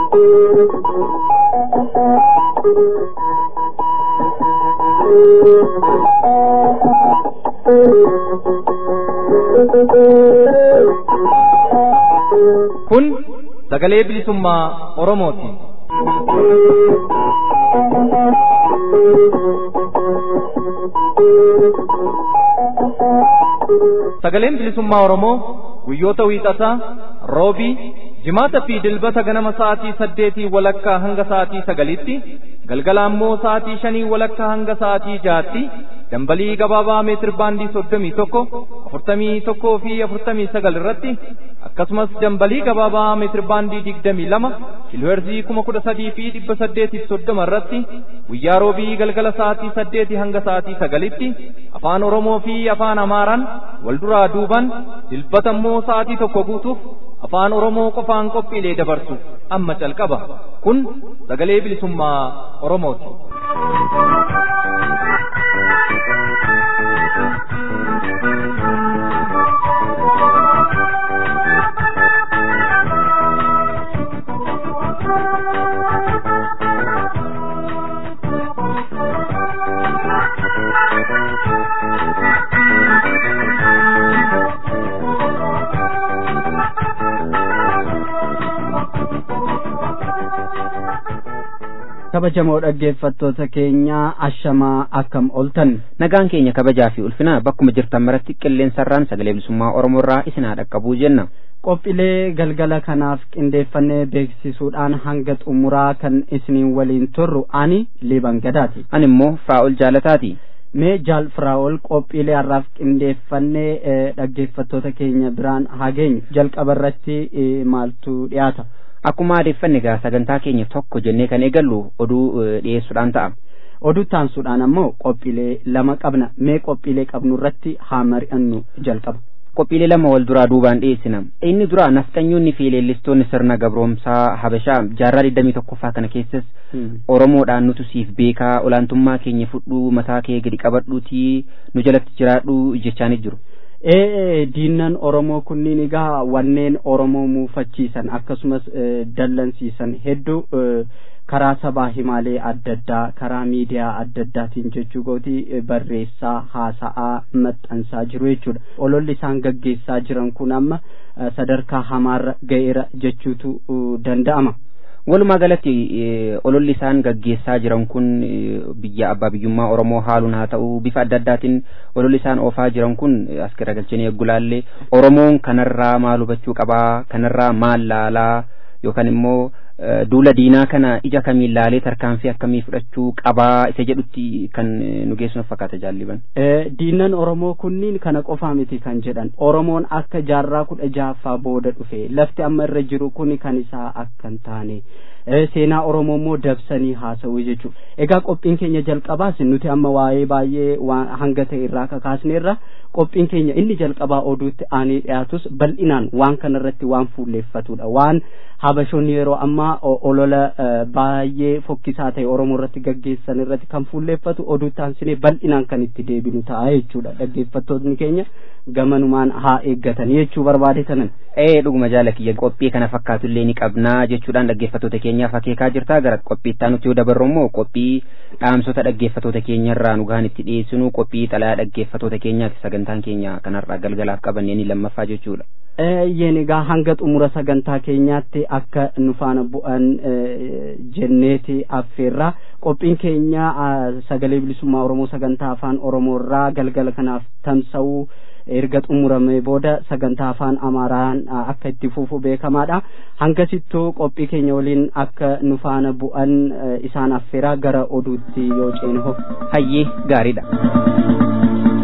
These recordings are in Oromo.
Kun sagalee bilisummaa Oromooti. Sagaleen bilisummaa Oromoo guyyoota wiixataa, roobii, jimaata fi dilbata ganama sa'aatii saddeetii walakkaa hanga sa'aatii sagalitti, galgala ammoo sa'aatii shanii walakkaa hanga sa'aatii jaatti, dambalii gabaabaa meetir baandii soddomii tokko, afurtamii tokkoo fi afurtamii sagal irratti, akkasumas dambalii gabaabaa meetir baandii digdamii lama, kiilooherzii kuma kudha sadii fi dhibba saddeetiif soddoma irratti, guyyaa roobii galgala sa'aatii saddeetii hanga sa'aatii sagalitti, afaan Oromoo fi afaan Amaaraan wal duraa duuban dilbata immoo sa'aatii tokko guutuuf afaan Oromoo qofaan qophiilee dabarsu amma calqaba. Kun sagalee bilisummaa Oromooti. kabajamoo dhaggeeffattoota keenya ashamaa akkam oltan nagaan keenya kabajaa fi ulfina bakkuma jirtan maratti qilleensarraan sagalee bilisummaa oromoorraa isin haa dhaqqabuu jenna qophiilee galgala kanaaf qindeeffannee beeksisuudhaan hanga xumuraa kan isiniin waliin turru ani liban gadaati ani immoo firaa'ol jaalataati mee jaal firaa'ol qophiilee har'aaf qindeeffannee dhaggeeffattoota keenya biraan haa geenyu jalqaba irratti maaltu dhiyaata akkuma adeeffanne egaa sagantaa keenya tokko jennee kan eegallu oduu dhiyeessuudhaan ta'a. Oduu taansuudhaan ammoo qophiilee lama qabna mee qophiilee qabnu irratti haa mari'annu jalqaba. Qophiilee lama wal duraa duubaan dhiyeessina. Inni dura nafxanyoonni fi leellistoonni sirna gabroomsaa Habashaa jaarraa digdamii tokkoffaa kana keessas Oromoodhaan nutu siif beekaa olaantummaa keenya fudhuu mataa kee gadi qabadhuutii nu jalatti jiraadhu jechaanii jiru. ee diinnan oromoo kunniin egaa wanneen oromoo muufachiisan akkasumas dallansiisan hedduu karaa sabaa himaalee adda addaa karaa miidiyaa adda addaatiin jechuu gootii barreessaa haasa'aa maxxansaa jiru jechuudha ololli isaan gaggeessaa jiran kun amma sadarkaa hamaarra ga'eera jechuutu danda'ama. walumaa galatti ololli isaan gaggeessaa jiran kun biyya abbaa biyyummaa oromoo haaluun haa ta'u bifa adda addaatiin ololli isaan oofaa jiran kun as garagalchanii eggulaallee oromoon kanarraa maal hubachuu qabaa kanarraa maal laalaa yookaan immoo duula diinaa kana ija kamiin laalee tarkaanfii akkamii fudhachuu qabaa isa jedhutti kan nu geessuun fakkaata jaalliban. Diinnan Oromoo kunniin kana qofaa miti kan jedhan Oromoon akka jaarraa kudha jaaffaa booda dhufe lafti amma irra jiru kun kan isaa akka hin taane seenaa Oromoo immoo dabsanii haasa'uu jechuudha. Egaa qophiin keenya jalqabaas nuti amma waa'ee baay'ee hanga ta'e irraa kakaasneerra qophiin keenya inni jalqabaa oduutti aanee dhiyaatus bal'inaan waan kanarratti waan fuulleeffatudha waan habashoonni yeroo ammaa olola baay'ee fokkisaa ta'e oromoo irratti gaggeessan irratti kan fuulleeffatu oduutti aansinee bal'inaan kan itti deebinu ta'a jechuudha dhaggeeffattoonni keenya gamanumaan haa eeggatan jechuu barbaade tanan. Ee dhuguma jaala kiyya qophii kana fakkaatu illee ni qabnaa jechuudhaan dhaggeeffattoota keenyaaf akeekaa jirta gara qophii itti aanutti yoo dabarru immoo qophii dhaamsota dhaggeeffattoota keenyarraa nu gahan itti dhiyeessinu qophii xalayaa dhaggeeffattoota keenyaati sagantaan keenya kanarraa galgalaaf qabannee ni lammaffaa jechuudha. Yeen egaa hanga xumura sagantaa keenyaatti akka nu faana bu'an jenneeti affeerra qophiin keenya sagalee bilisummaa oromoo sagantaa afaan oromoorraa galgala kanaaf tamsa'uu erga xumuramee booda sagantaa afaan amaaraan akka itti fufu beekamaadha hangasittuu qophii keenya waliin akka nu faana bu'an isaan affeeraa gara oduutti yoo ceene ho hayyee gaariidha.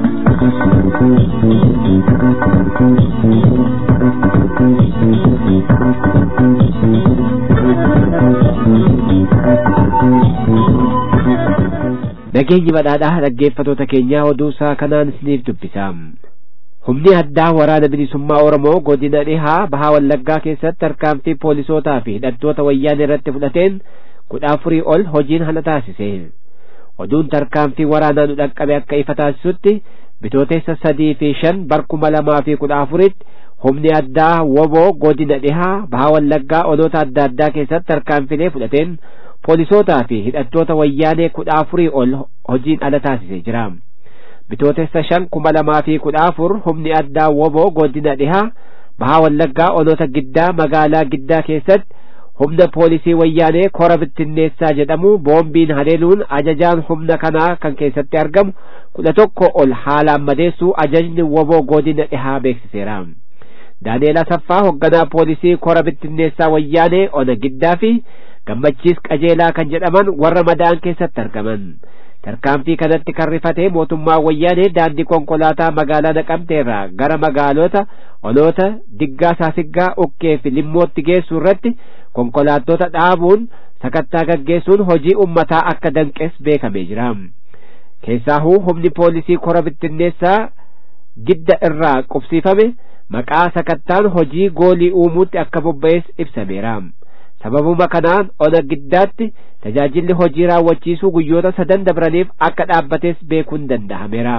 Nageenyi badhaadhaa dhaggeeffatoota keenyaa oduu isaa kanaan isiniif dubbisa. Humni addaa waraana bilisummaa Oromoo godina dhihaa bahaa Wallaggaa keessatti tarkaanfii poolisootaa fi hidhattoota wayyaanee irratti fudhateen kudha afurii ol hojiin hana taasise. Oduun tarkaanfii waraanaa nu dhaqqabe akka ifa taasisutti bitootessa sadii fi shan barkuma lamaa fi kudha afuritti humni addaa woboo godina dhihaa baha wallaggaa onoota adda addaa keessatti tarkaanfilee fudhateen poolisootaa fi hidhattoota wayyaanee kudha afurii ol hojiin ala taasisee jira bitootessa shan kuma lamaa fi kudha afur humni addaa woboo godina dhihaa baha wallaggaa onoota giddaa magaalaa giddaa keessatti humna poolisii wayyaanee kora bittinneessaa jedhamu boombiin haleeluun ajajaan humna kanaa kan keessatti argamu kudha tokko ol haalaan madeessuu ajajni woboo godina dhihaa beeksiseera daani'eel asaffaa hoogganaa poolisii kora bittinneessaa wayyaanee ona giddaa fi gammachiis qajeelaa kan jedhaman warra madaa'an keessatti argaman tarkaanfii kanatti kan rifatee mootummaa wayyaanee daandii konkolaataa magaalaa naqamteerraa gara magaalota onoota diggaa saasiggaa ukkee fi limmootti geessu irratti konkolaattota dhaabuun sakattaa gaggeessuun hojii ummataa akka danqes beekamee jira keessaahuu humni poolisii kora bittinneessaa gidda irraa qubsiifame maqaa sakattaan hojii goolii uumuutti akka bobba'es ibsameera sababuma kanaan ona giddaatti tajaajilli hojii raawwachiisuu guyyoota sadan dabraniif akka dhaabbates beekuun danda'ameera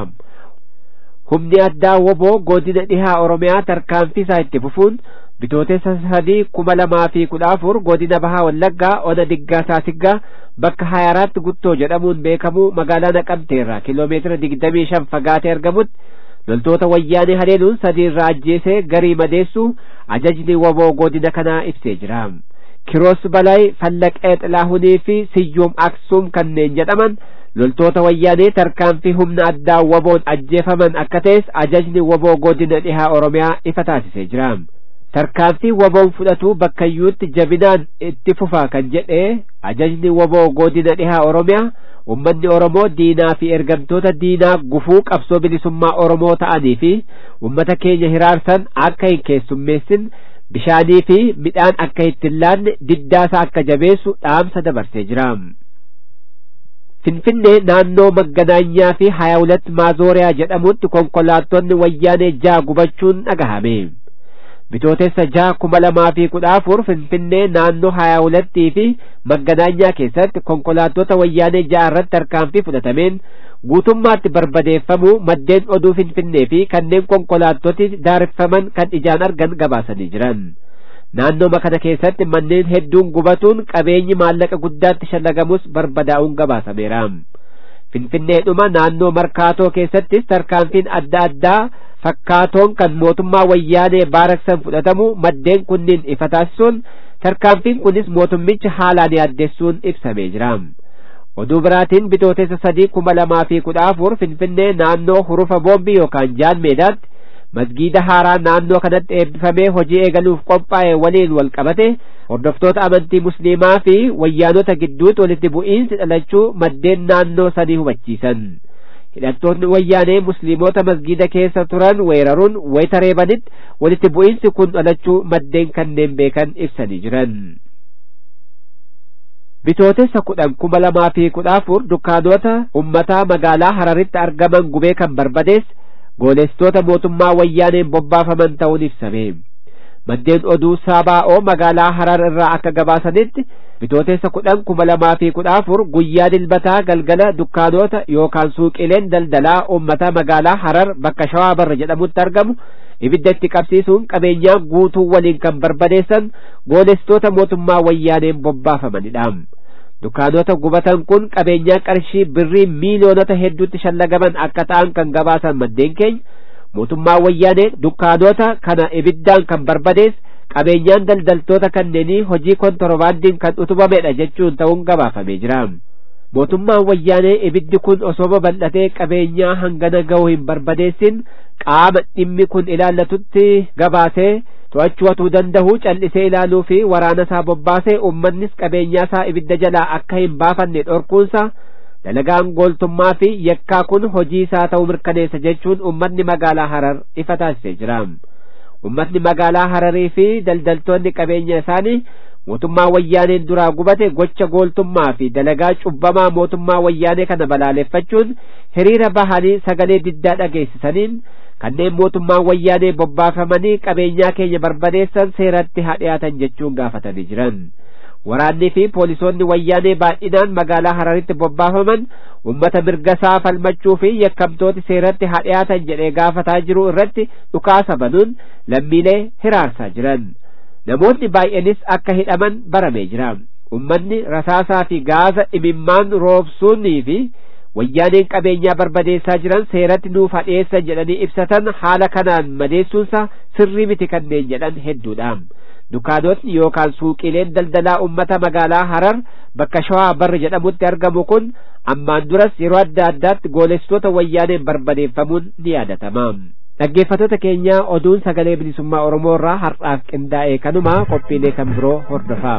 humni addaa woboo godina dhihaa oromiyaa tarkaanfii isaa itti fufuun bitootessa sadii kuma lamaa fi kudha afur godina bahaa wallaggaa ona diggaa saasiggaa bakka haya araatti guttoo jedhamuun beekamu magaalaa naqamteerraa kiloomeetira digdamii shan fagaatee argamutti loltoota wayyaanee haleeluun sadii irraa ajjeesee garii madeessuu ajajni woboo godina kanaa ibsee jira kiroos balay fallaqee xilaahunii fi siyyoom aksuum kanneen jedhaman loltoota wayyaanee tarkaanfii humna addaa woboon ajjeefaman akka ta'es ajajni woboo godina dhihaa oromiyaa ifa taasisee jira tarkaanfii woboon fudhatu bakkayyuutti jabinaan itti fufa kan jedhe ajajni woboo godina dhihaa oromiyaa ummanni oromoo diinaa fi ergamtoota diinaa gufuu qabsoo bilisummaa oromoo ta'anii fi ummata keenya hiraarsan akka hin keessummeessin bishaanii fi midhaan akka ittiin laanne diddaasaa akka jabeessu dhaamsa dabarsee jira finfinnee naannoo magganaanyaa fi haya hulat maazooriyaa jedhamutti konkolaattonni wayyaanee jaa gubachuun dhagahame bitootessa jaa kuma lamaa fi kudha afur finfinnee naannoo haya hulattii fi magganaanyaa keessatti konkolaattota wayyaanee jaa irratti tarkaanfii fudhatameen guutummaatti barbadeeffamu maddeen oduu finfinnee fi kanneen konkolaattoti daareffaman kan ijaan argan gabaasanii jiran naannooma kana keessatti manneen hedduun gubatuun qabeenyi maallaqa guddaatti shallagamus barbadaa'uun gabaasameera finfinneedhuma naannoo markaatoo keessattis tarkaanfiin adda addaa fakkaatoon kan mootummaa wayyaanee baaraksan fudhatamu maddeen kunniin ifa taasisuun tarkaanfiin kunis mootummicha haalaan yaaddessuun ibsamee jira oduu biraatiin bitootessa sadii kuma lamaa fi kudha afur finfinnee naannoo hurufa boombii yookaan jaan meedaatti masgiida haaraa naannoo kanatti eebbifamee hojii eegaluuf qophaa'e waliin wal qabate hordoftoota amantii musliimaa fi wayyaanota gidduutti walitti bu'iinsi dhalachuu maddeen naannoo sanii hubachiisan hidhattoonni wayyaanee musliimota masgiida keessa turan weeraruun wayita reebanitti walitti bu'iinsi kun dhalachuu maddeen kanneen beekan ibsanii jiran bitootessa kudhan kuma lamaa fi kudha afur dukkaanota ummataa magaalaa hararitti argaman gubee kan barbadeesse goolestoota mootummaa wayyaaneen bobbaafaman ta'uun ibsame maddeen oduu saabaa'oo magaalaa harar irraa akka gabaasanitti bitootessa kudhan kuma lamaa fi kudha afur guyyaa dilbataa galgala dukkaanota yookaan suuqileen daldalaa ummataa magaalaa harar bakka shawaa barra jedhamutti argamu ibidda itti qabsiisuun qabeenyaa guutuu waliin kan barbadeessan goolestoota mootummaa wayyaaneen bobbaafamanidha dukkaanota gubatan kun qabeenyaa qarshii birrii miiliyoonota hedduutti shallagaman akka ta'an kan gabaasan maddeen keenya mootummaa wayyaanee dukkaanota kana ibiddaan kan barbadeesse qabeenyaan daldaltoota kanneenii hojii kontorbaandiin kan utubamedha jechuun ta'uun gabaafamee jira mootummaan wayyaanee ibiddi kun osoo babal'atee qabeenyaa hangana ga'u hin barbadeessin qaama dhimmi kun ilaallatutti gabaasee to'achuu danda'u callisee ilaaluu fi waraana isaa bobbaasee ummannis qabeenyaa isaa ibidda jalaa akka hin baafanne dhorkuunsa dalagaan gooltummaa fi yakkaa kun hojii isaa ta'uu mirkaneessa jechuun ummanni magaalaa harar ifa taasisee jira ummatni magaalaa hararii fi daldaltoonni qabeenya isaanii mootummaa wayyaaneen duraa gubate gocha gooltummaa fi dalagaa cubbamaa mootummaa wayyaanee kana balaaleffachuun hiriira bahanii sagalee diddaa dhageessisaniin kanneen mootummaan wayyaanee bobbaafamanii qabeenyaa keenya barbadeessan seeratti haa dhiyaatan jechuun gaafatanii jiran waraannii fi poolisoonni wayyaanee baay'inaan magaalaa hararitti bobbaafaman ummata mirgasaa falmachuu fi yakkamtooti seeratti hadhiyaatan jedhee gaafataa jiru irratti dhukaasa banuun lammiilee hiraarsaa jiran namoonni baay'eenis akka hidhaman baramee jira ummanni rasaasaa fi gaaza imimmaan roobsuunii fi wayyaaneen qabeenyaa barbadeessaa jiran seeratti nuuf hadheessan jedhanii ibsatan haala kanaan madeessuunsa sirrii miti kanneen jedhan hedduudha dukaanotni yookaan suuqileen daldalaa ummata magaalaa harar bakka shawaa barri jedhamutti argamu kun ammaan duras yeroo adda addaatti goolessitoota wayyaaneen barbadeeffamuun ni yaadatama dhaggeeffattoota keenya oduun sagalee bilisummaa oromoo irraa har'aaf qindaa'e kanuma qophiilee kan biroo hordofaa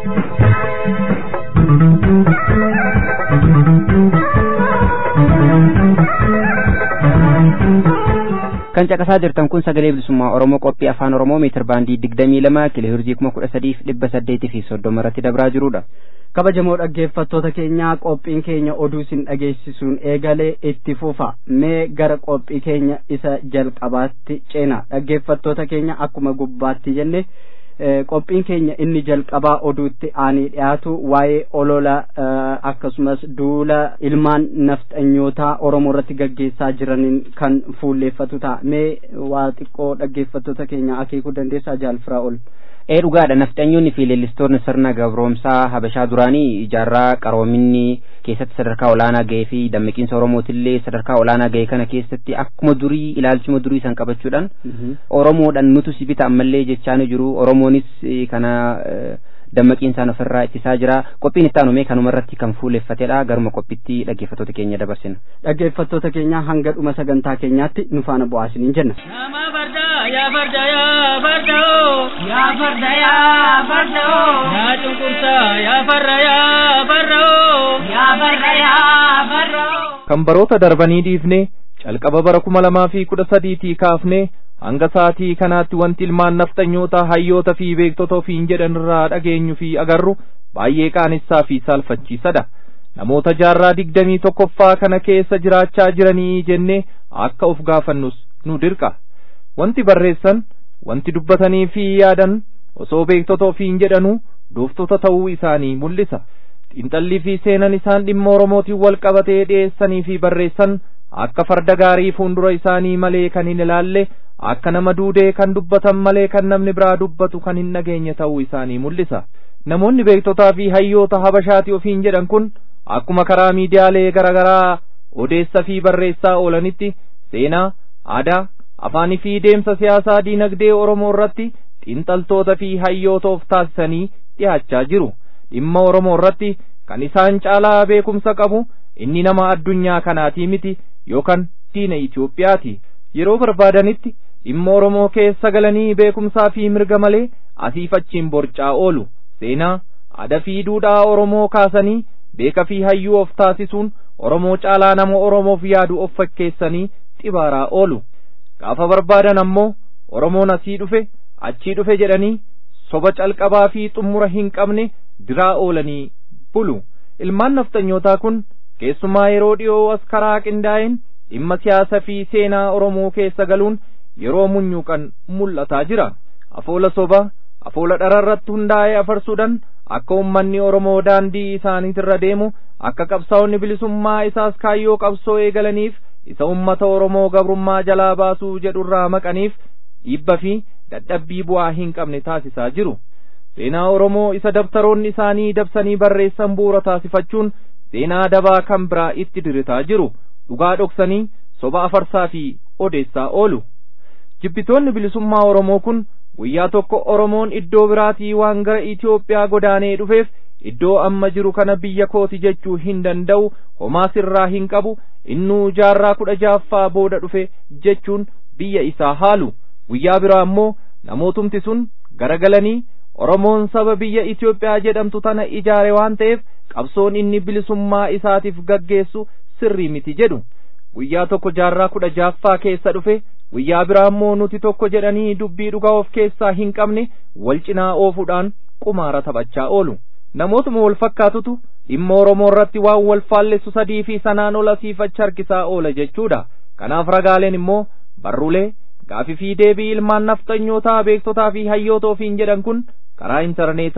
kan caqasaa jirtan kun sagalee bilisummaa oromoo qophii afaan oromoo meetir baandii digdamii lama kilohirzii kuma kudha sadiif dhibba saddeetii fi soddoma irratti dabraa jirudha kabajamoo dhaggeeffattoota keenyaa qophiin keenya oduu isin dhageessisuun eegalee itti fufa mee gara qophii keenya isa jalqabaatti ceena dhaggeeffattoota keenya akkuma gubbaatti jenne qophiin keenya inni jalqabaa oduutti aanee dhiyaatu waa'ee olola akkasumas duula ilmaan nafxanyootaa oromoo irratti gaggeessaa jiraniin kan fuulleeffatu ta'a mee waa xiqqoo dhaggeeffattoota keenya akeekuu dandeessaa jaalfiraa ol ee dhugaadha nafxanyoonni fi leellistoonni sirna gabroomsaa habashaa duraanii ijaarraa qaroominni keessatti sadarkaa olaanaa ga'ee fi dammaqiinsa oromootillee sadarkaa olaanaa ga'e kana keessatti akkuma durii ilaalchuma durii san qabachuudhaan oromoodhaan nutu si bita ammallee jechaani jiru oromoonis kana dammaqiinsaan ofirraa ittisaa jira qophiin itti aanume kanuma irratti kan fuuleffatedha garuma qophiitti dhaggeeffattoota keenya dabarsina dhaggeeffattoota keenya hanga dhuma sagantaa keenyaatti nu faana bu'aasiniin jenna Nama farda yaa farda yaa farda oo yaa farda yaa farda oo yaa cunqursaa yaa farra yaa farra oo yaa farra yaa farra oo. kan baroota darbanii dhiifne calqaba bara kuma lamaa fi kudha sadiitii kaafne hanga sa'aatii kanaatti wanti ilmaan nafxanyoota hayyoota fi beektota ofiin jedhan irraa dhageenyu fi agarru baay'ee qaanessaa fi saalfachiisadha namoota jaarraa digdamii tokkoffaa kana keessa jiraachaa jiranii jennee akka of gaafannus nu dirqa wanti barreessan wanti dubbatanii fi yaadan osoo beektota ofiin jedhanuu dooftota ta'uu isaanii mul'isa xiinxallii fi seenan isaan dhimma oromootiin wal qabatee dhiyeessanii fi barreessan akka farda gaarii fuuldura isaanii malee kan hin ilaalle akka nama duudee kan dubbatan malee kan namni biraa dubbatu kan hin dhageenye ta'uu isaanii mul'isa namoonni beektotaa fi hayyoota habashaati ofiin jedhan kun akkuma karaa miidiyaalee garaagaraa odeessa fi barreessaa oolanitti seenaa aadaa afaanii fi deemsa siyaasaa diinagdee oromoo irratti xiinxaltoota fi hayyoota of taasisanii dhiyaachaa jiru dhimma oromoo irratti kan isaan caalaa beekumsa qabu inni nama addunyaa kanaatii miti yookaan diina Itoophiyaati yeroo barbaadanitti dhimma oromoo keessa galanii beekumsaa fi mirga malee asiif achiin borcaa oolu seenaa aadaa fi duudhaa oromoo kaasanii beeka fi hayyuu of taasisuun oromoo caalaa nama oromoof yaadu of fakkeessanii xibaaraa oolu gaafa barbaadan ammoo oromoon asii dhufe achii dhufe jedhanii soba calqabaa fi xumura hin qabne diraa oolanii bulu ilmaan nafxanyootaa kun keessumaa yeroo dhiyoo as karaa qindaa'een dhimma siyaasa fi seenaa oromoo keessa galuun yeroo munyuuqan mul'ataa jira afoola soba afoola dhararratti hundaa'ee afarsuudhaan akka ummanni oromoo daandii isaaniitirra deemu akka qabsaa'onni bilisummaa isaas kaayyoo qabsoo eegalaniif isa ummata oromoo gabrummaa jalaa baasuu jedhurraa maqaniif dhiibba fi dadhabbii bu'aa hin qabne taasisaa jiru seenaa oromoo isa dabtaroonni isaanii dabsanii barreessan bu'uura taasifachuun seenaa dabaa kan biraa itti diritaa jiru dhugaa dhoksanii soba afarsaa fi odeessaa oolu jibbitoonni bilisummaa oromoo kun guyyaa tokko oromoon iddoo biraatii waan gara Itoophiyaa godaanee dhufeef iddoo amma jiru kana biyya kooti jechuu hin danda'u homaa sirraa hin qabu innuu jaarraa kudha jaaffaa booda dhufe jechuun biyya isaa haalu guyyaa biraa ammoo namootumti sun garagalanii oromoon saba biyya Itoophiyaa jedhamtu tana ijaare waan ta'eef qabsoon inni bilisummaa isaatiif gaggeessu sirrii miti jedhu guyyaa tokko jaarraa kudha jaaffaa keessa dhufe guyyaa biraa immoo nuti tokko jedhanii dubbii dhugaa of keessaa hin qabne wal cinaa oofuudhaan qumaara taphachaa oolu namootuma wal fakkaatutu dhimma oromoo irratti waan wal faallessu sadii fi sanaan ol asiifacha harkisaa oola jechuudha kanaaf ragaaleen immoo barruulee gaafii fi deebii ilmaan nafxanyootaa beektotaa fi hayyoota ofiin jedhan kun karaa intarneetaa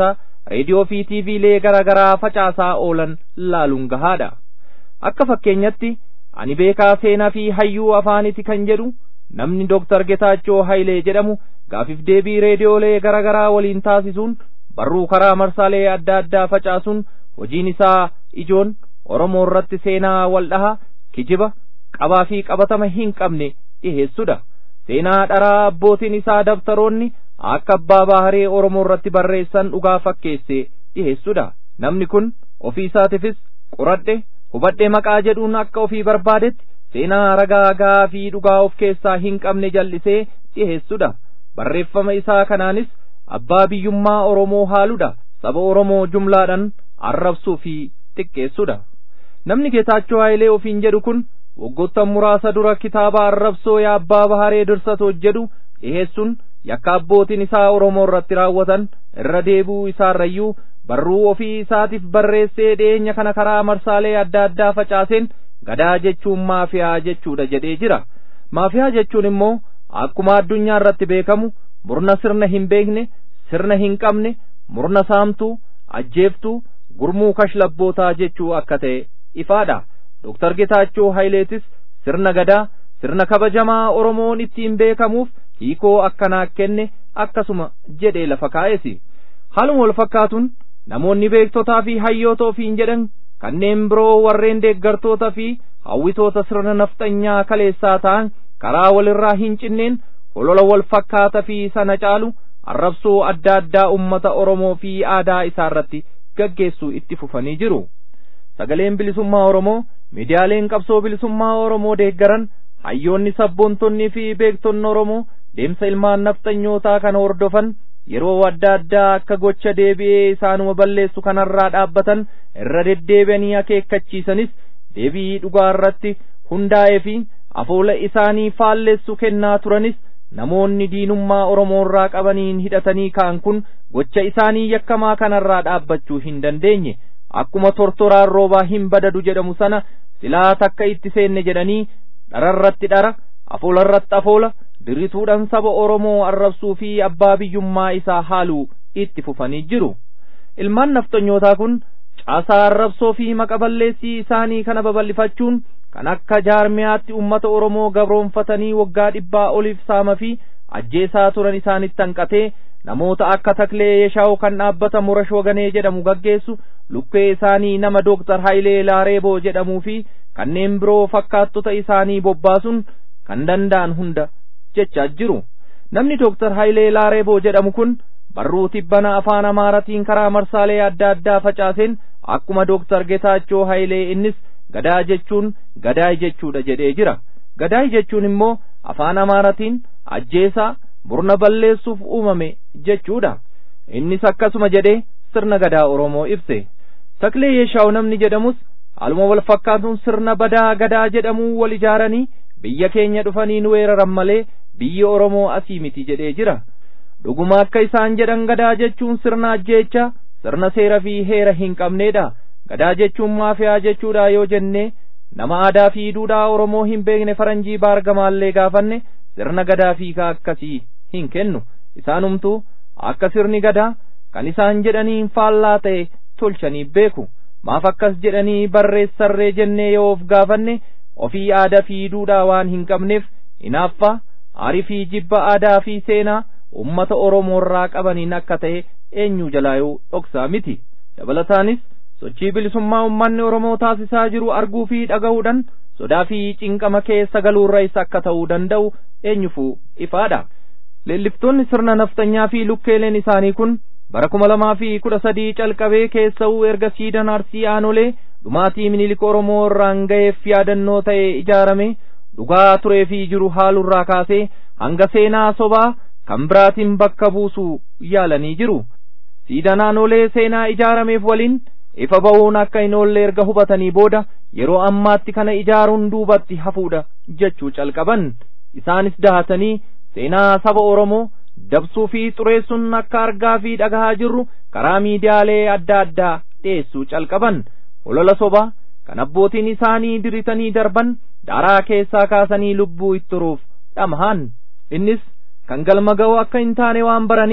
reediyoo fi tiiviilee garaa garaa facaasaa oolan laaluun gahaadha akka fakkeenyatti ani beekaa seenaa fi hayyuu afaaniti kan jedhu namni Dooktar Getaachoo Hayilee jedhamu gaafiif deebii reediyoolee garaa garaa waliin taasisuun barruu karaa marsaalee adda addaa facaasuun hojiin isaa ijoon Oromoo irratti seenaa waldhaha kijiba qabaa fi qabatama hin qabne dhiheessudha seenaa dharaa abbootiin isaa dabtaroonni akka abbaa baharee Oromoo irratti barreessan dhugaa fakkeesse dhiheessudha namni kun ofii isaatiifis qoradhe hubadhe maqaa jedhuun akka ofii barbaadetti seenaa ragaa gahaa fi dhugaa of keessaa hin qabne jallisee dhiheessudha barreeffama isaa kanaanis abbaa biyyummaa Oromoo haaludha saba Oromoo jumlaadhaan arrabsuu fi xiqqeessudha namni Geetaachoo Hayilee ofiin jedhu kun waggoottan muraasa dura kitaaba arrabsoo yaa abbaa baharee dirsatoo jedhu dhiheessuun yakka abbootiin isaa Oromoo irratti raawwatan irra deebi'uu isaarrayyuu barruu ofii isaatiif barreessee dhiyeenya kana karaa marsaalee adda addaa facaaseen gadaa jechuun maafiyaa jechuudha jedhee jira maafiyaa jechuun immoo akkuma addunyaa irratti beekamu murna sirna hin beekne sirna hin qabne murna saamtuu ajjeeftuu gurmuu kashlabbootaa jechuu akka ta'e ifaadha Dooktar Getaachoo Hayileetis sirna gadaa sirna kabajamaa Oromoon ittiin beekamuuf hiikoo akkanaa kenne akkasuma jedhee lafa kaa'esi haaluma wal fakkaatuun namoonni beektotaa fi hayyoota ofiin jedhan kanneen biroo warreen deeggartoota fi hawwitoota sirna nafxanyaa kaleessaa ta'an karaa walirraa hin cinneen holola wal fakkaata fi sana caalu arrabsoo adda addaa ummata Oromoo fi aadaa isaa irratti gaggeessuu itti fufanii jiru. Sagaleen bilisummaa Oromoo miidiyaaleen qabsoo bilisummaa Oromoo deeggaran hayyoonni sabboontonnii fi beektonni Oromoo deemsa ilmaan nafxanyootaa kana hordofan yeroo adda addaa akka gocha deebi'ee isaanuma balleessu kanarraa dhaabbatan irra deddeebi'anii akeekkachiisanis deebii dhugaa irratti hundaa'ee fi afoola isaanii faallessu kennaa turanis namoonni diinummaa Oromoo irraa qabaniin hidhatanii ka'an kun gocha isaanii yakkamaa kanarraa dhaabbachuu hin dandeenye akkuma tortoraan roobaa hin badadu jedhamu sana silaa takka itti seenne jedhanii dhararratti dhara afoolarratti afoola dirrituudhaan saba Oromoo arrabsuu fi abbaa biyyummaa isaa haaluu itti fufanii jiru. Ilmaan nafxanyootaa kun caasaa arrabsoo fi maqaballeessii isaanii kana babal'ifachuun kan akka jaarmiyaatti ummata Oromoo gabroonfatanii waggaa dhibbaa oliif saama fi ajjeesaa turan isaanitti hanqatee namoota akka taklee yeeshaawu kan dhaabbata murash waganee jedhamu gaggeessu lukkee isaanii nama dooktar Hayilee Laareeboo jedhamuu fi kanneen biroo fakkaattota isaanii bobbaasuun kan danda'an hunda jechaa jiru namni dooktar Hayilee Laareeboo jedhamu kun barruu tibbana afaan amaaratiin karaa marsaalee adda addaa facaaseen akkuma dooktar Getaachoo Hayilee innis gadaa jechuun gadaay jechuudha jedhee jira gadaay jechuun immoo afaan amaaratiin ajjeesaa murna balleessuuf uumame jechuudha innis akkasuma jedhee sirna gadaa Oromoo ibse taklee yeeshaawu namni jedhamus haaluma wal fakkaatuun sirna badaa gadaa jedhamuu wal ijaaranii biyya keenya dhufanii nu weeraran malee biyyi Oromoo asii miti jedhee jira dhuguma akka isaan jedhan gadaa jechuun sirna ajjeechaa sirna seera fi heera hin qabneedha gadaa jechuun maafiyaa jechuudha yoo jenne nama aadaa fi duudhaa Oromoo hin beekne faranjii baargamaallee gaafanne sirna gadaa fiikaa akkasii hin kennu isaanumtuu akka sirni gadaa kan isaan jedhaniin faallaa ta'e tolchanii beeku maaf akkas jedhanii barreessarree jennee yoo of gaafanne ofii aadaa fi duudhaa waan hin qabneef hinaaffaa aarii fi jibba aadaa fi seenaa ummata Oromoo irraa qabaniin akka ta'e eenyu jalaayuu dhoksaa miti dabalataanis sochii bilisummaa ummanni Oromoo taasisaa jiru arguu fi dhaga'uudhaan sodaa fi cinqama keessa galuurrais akka ta'uu danda'u eenyufuu ifaadha leelliftoonni sirna naftanyaa fi lukkeeleen isaanii kun bara kuma lamaa fi kudha sadii calqabee keessa'uu erga siidan arsii aanolee dhumaatii minilik oromoo irraan ga'eef yaadannoo ta'e ijaarame dhugaa turee fi jiru haalurraa kaasee hanga seenaa sobaa kan biraatiin bakka buusuu yaalanii jiru siidan aanolee seenaa ijaarameef waliin ifa ba'uun akka hin oolle erga hubatanii booda yeroo ammaatti kana ijaaruun duubatti hafuudha jechuu calqaban isaanis dahatanii seenaa saba Oromoo dabsuu fi xureessuun akka argaa fi dhagahaa jirru karaa miidiyaalee adda addaa dhiyeessuu calqaban olola sobaa kan abbootiin isaanii diritanii darban daaraa keessaa kaasanii lubbuu itti turuuf dhamahan innis kan galma ga'u akka hin taane waan baraniif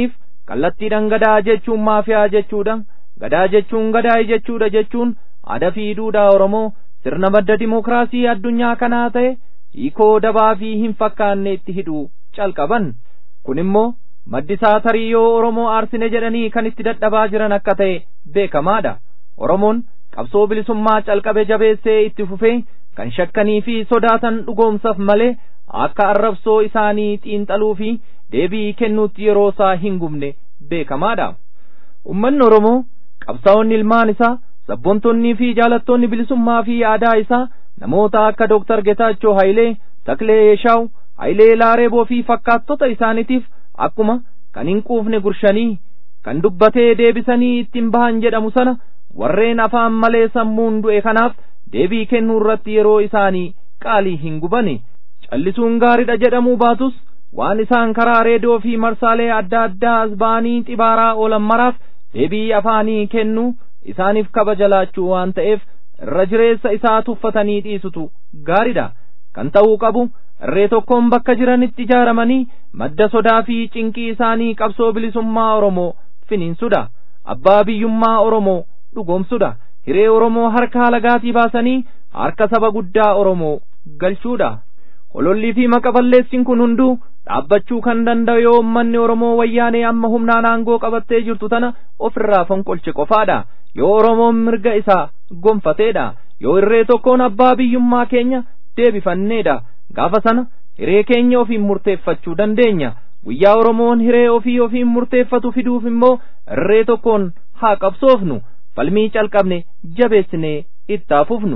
kallattiidhaan gadaa jechuun maafiyaa jechuudha gadaa jechuun gadaa'e jechuudha jechuun aadaa fi duudhaa oromoo sirna madda dimokiraasii addunyaa kanaa ta'e hiikoo dabaa fi hin fakkaanne itti hidhuu calqaban kun immoo maddisaa tarii yoo oromoo aarsine jedhanii kan itti dadhabaa jiran akka ta'e beekamaadha oromoon qabsoo bilisummaa calqabe jabeessee itti fufee kan shakkanii fi sodaatan dhugoomsaf malee akka arrabsoo isaanii xiinxaluu fi deebii kennuutti yeroo isaa hin gubne beekamaadha ummanni oromoo qabsaa'onni ilmaan isaa sabboontonnii fi jaalattoonni bilisummaa fi aadaa isaa namoota akka dooktar Getaachoo Hayilee Taklee Yeeshaaw Hayilee Laareeboo fi fakkaattota isaaniitiif akkuma kan hin quufne gurshanii kan dubbatee deebisanii ittiin bahan jedhamu sana warreen afaan malee sammuun du'e kanaaf deebii kennuu irratti yeroo isaanii qaalii hin gubane callisuun gaariidha jedhamuu baatus waan isaan karaa reediyoo fi marsaalee adda addaa as ba'anii xibaaraa oolan maraaf deebii afaanii kennuu isaaniif kabaja laachuu waan ta'eef irra jireessa isaa tuffatanii dhiisutu gaariidha kan ta'uu qabu irree tokkoon bakka jiranitti ijaaramanii madda sodaa fi cinqii isaanii qabsoo bilisummaa oromoo finiinsudha abbaa biyyummaa oromoo dhugoomsudha hiree oromoo harka halagaatii baasanii harka saba guddaa oromoo galchuudha holollii fi maqa balleessiin kun hunduu dhaabbachuu kan danda'u yoo ummanni oromoo wayyaanee amma humnaan aangoo qabattee jirtu tana ofirraa fonqolche qofaadha yoo oromoon mirga isaa gonfateedha yoo irree tokkoon abbaa biyyummaa keenya deebifanneedha gaafa sana hiree keenya ofiin murteeffachuu dandeenya guyyaa oromoon hiree ofii ofiin murteeffatu fiduuf immoo irree tokkoon haa qabsoofnu falmii calqabne jabeessinee itti fufnu.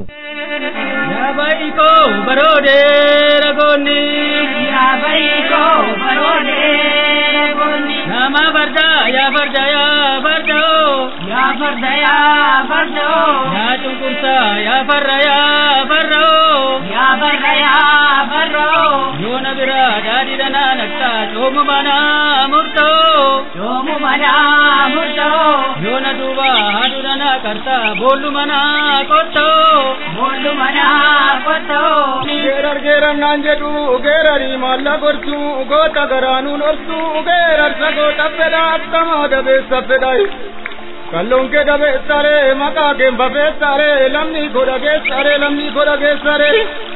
Yaabaiko baroode ragoonni. Yaabaiko baroode ragoonni. Nama farda yaa farda yaa farda oo. Yaa farda yaa farda oo. Yaa cunqursa yaa farra yaa farra oo. Yaa farra yaa farra oo. Yoona bira daadhi danaa nakta coomu manaa murtoo. Coomu manaa murtoo. Yoona duuba haadhu danaa karta boollu manaa qottoo. Boollu manaa qottoo. Geerar geerar naan jedhu geerarii maalla gortu goota garaanuun obsu geerarsa goota fedha akkama dabeessa fedha. Kalloon kee dabeessare maqaa kee bafeessare lamni godha geessare lamni godha geessare.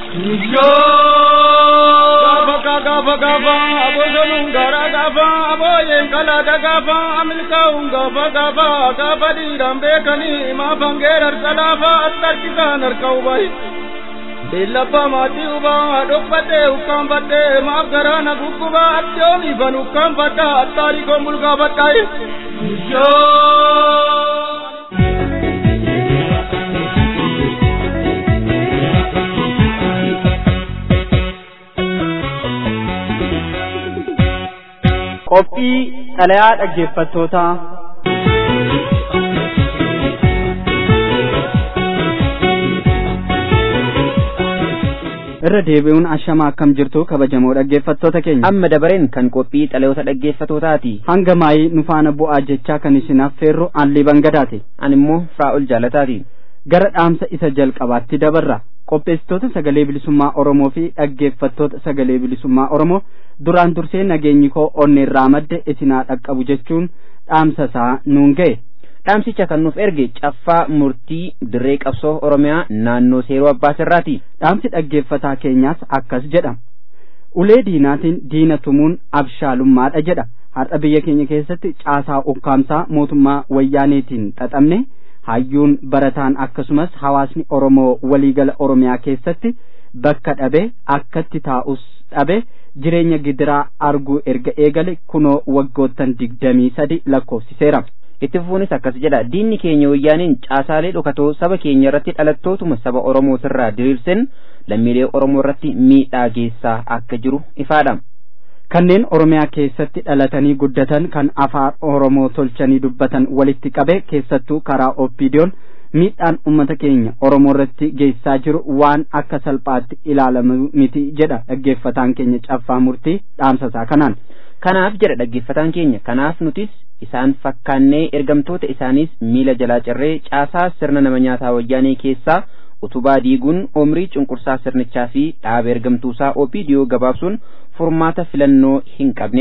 Gaafa kaa gaafa gaafa abosonuun garaa gaafa abooyeen kalaada gaafa milkaa'uun gaafa gaafa gaafa dhiiraan beekanii maafan geerarsa laafa attarkisaan harka hubayi. Beellabba maatii ubaa dhoqqatee ukkaanfadhee maaf garaana guggubaa attoomi ban ukkaanfadha attaarii koon bulgaafadhaayi. qophii xalayaa dhaggeeffattootaa irra deebi'uun ashama akkam jirtu kabajamoo dhaggeeffattoota keenya amma dabareen kan qophii xalayoota dhaggeeffattootaati hanga maayii nu faana bu'aa jechaa kan isin affeerru allii bangadaati an immoo firaa'ol jaalataati gara dhaamsa isa jalqabaatti dabarra qopheessitoota sagalee bilisummaa oromoo fi dhaggeeffattoota sagalee bilisummaa oromoo duraan dursee nageenyi koo onneerraa madde isinaa dhaqqabu jechuun dhaamsa isaa nuun ga'e dhaamsicha kan nuuf erge caffaa murtii dirree qabsoo oromiyaa naannoo seeroo abbaa sirraati dhaamsi dhaggeeffataa keenyaas akkas jedha ulee diinaatiin diina tumuun abshaalummaadha jedha har'a biyya keenya keessatti caasaa ukkaamsaa mootummaa wayyaaneetiin xaxamne hayyuun barataan akkasumas hawaasni oromoo waliigala oromiyaa keessatti bakka dhabe akkatti taa'us dhabe jireenya gidiraa arguu erga eegale kunoo waggoottan digdamii sadi lakkoofsiseera itti fufuunis akkas jedha diinni keenya wayyaaniin caasaalee dhokatoo saba keenya irratti dhalattootuma saba oromootirraa diriirsen lammiilee oromoo irratti miidhaa geessaa akka jiru ifaadha kanneen oromiyaa keessatti dhalatanii guddatan kan afaan oromoo tolchanii dubbatan walitti qabe keessattuu karaa oppiidiyoon miidhaan ummata keenya oromoo irratti geessaa jiru waan akka salphaatti ilaalamu miti jedha dhaggeeffataan keenya caffaa murtii dhaamsasaa kanaan kanaaf jedha dhaggeeffataan keenya kanaaf nutis isaan fakkaannee ergamtoota isaaniis miila jalaa cirree caasaa sirna nama nyaataa wayyaanee keessaa utubaa diiguun omrii cunqursaa sirnichaa fi dhaaba ergamtuusaa opiidiyoo gabaabsuun furmaata filannoo hin qabnedha.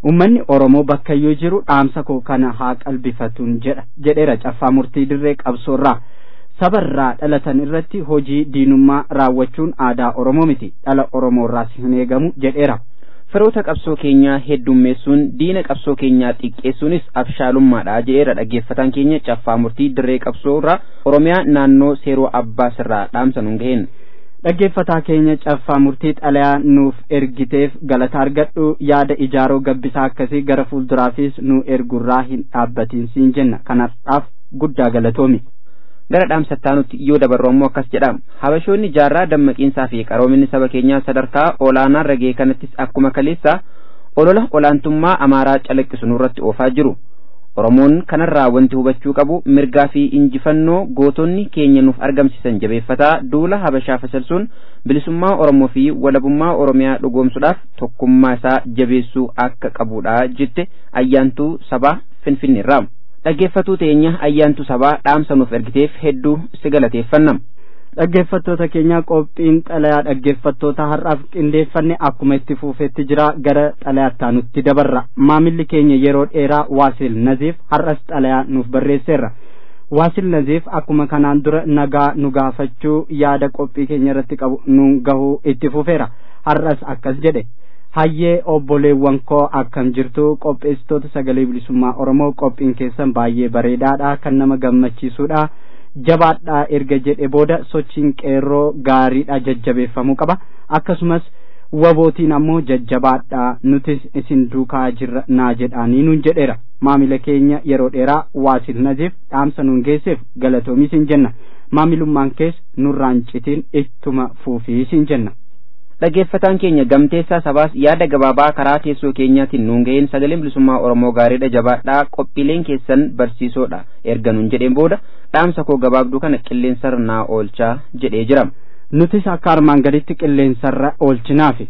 ummanni oromoo bakkayyuu jiru dhaamsa koo kana haa qalbifatuun jedha jedheera caffaa murtii dirree qabsoorraa sabarraa dhalatan irratti hojii diinummaa raawwachuun aadaa oromoo miti dhala oromoorraas hin eegamu jedheera firoota qabsoo keenyaa heddummeessuun diina qabsoo keenyaa xiqqeessuunis abshaalummaadha jedheera dhaggeeffataan keenya caffaa murtii dirree qabsoo irraa oromiyaa naannoo seeroo abbaas irraa dhaamsa nuun gaheen dhaggeeffataa keenya caffaa murtii xalayaa nuuf ergiteef galata argadhu yaada ijaaroo gabbisaa akkasii gara fuulduraafis nu ergurraa hin dhaabbatiin siin jenna kanaaf guddaa galatoomi gara dhaamsattaanutti yoo dabarru ammoo akkas jedha habashoonni jaarraa dammaqiinsaa fi qaroominni saba keenyaa sadarkaa olaanaa ragee kanattis akkuma kaleessa olola olaantummaa amaaraa calaqqisu nurratti oofaa jiru oromoon kanarraa wanti hubachuu qabu mirgaa fi injifannoo gootonni keenya nuuf argamsiisan jabeeffataa duula habashaa fasalsuun bilisummaa oromoo fi walabummaa oromiyaa dhugoomsuudhaaf tokkummaa isaa jabeessuu akka qabudha jette ayyaantuu sabaa finfinneerraa dhaggeeffatuu teenya ayyaantu sabaa dhaamsa nuuf ergiteef hedduu si galateeffanna dhaggeeffattoota keenya qophiin xalayaa dhaggeeffattoota har'aaf qindeeffanne akkuma itti fuufetti jira gara xalayaattaa nutti dabarra maamilli keenya yeroo dheeraa waasil naziif har'as xalayaa nuuf barreesseerra waasil naziif akkuma kanaan dura nagaa nu gaafachuu yaada qophii keenya irratti qabu nu gahuu itti fufeera har'as akkas jedhe hayyee obboleewwan koo akkam jirtu qopheessitoota sagalee bilisummaa oromoo qophiin keessan baay'ee bareedaadha kan nama gammachiisudha jabaadha erga jedhe booda sochiin qeerroo gaariidha jajjabeeffamuu qaba akkasumas wabootiin ammoo jajjabaadha nutis isin duukaa jirra naa jedhaanii nuun jedheera maamila keenya yeroo dheeraa waasil naziif dhaamsa nuun geesseef galatoomi siin jenna maamilummaan kees nurraan citiin ittuma fuufii siin jenna dhaggeeffataan keenya gamteessaa sabaas yaada gabaabaa karaa teessoo keenyaatiin nuun ga'een sagaleen bilisummaa oromoo gaariidha jabaadhaa qophiileen keessan barsiisoodha erga nuun jedheen booda dhaamsa koo gabaabduu kana qilleensarra naa oolchaa jedhee jira nutis akka armaan gaditti qilleensarra oolchinaafi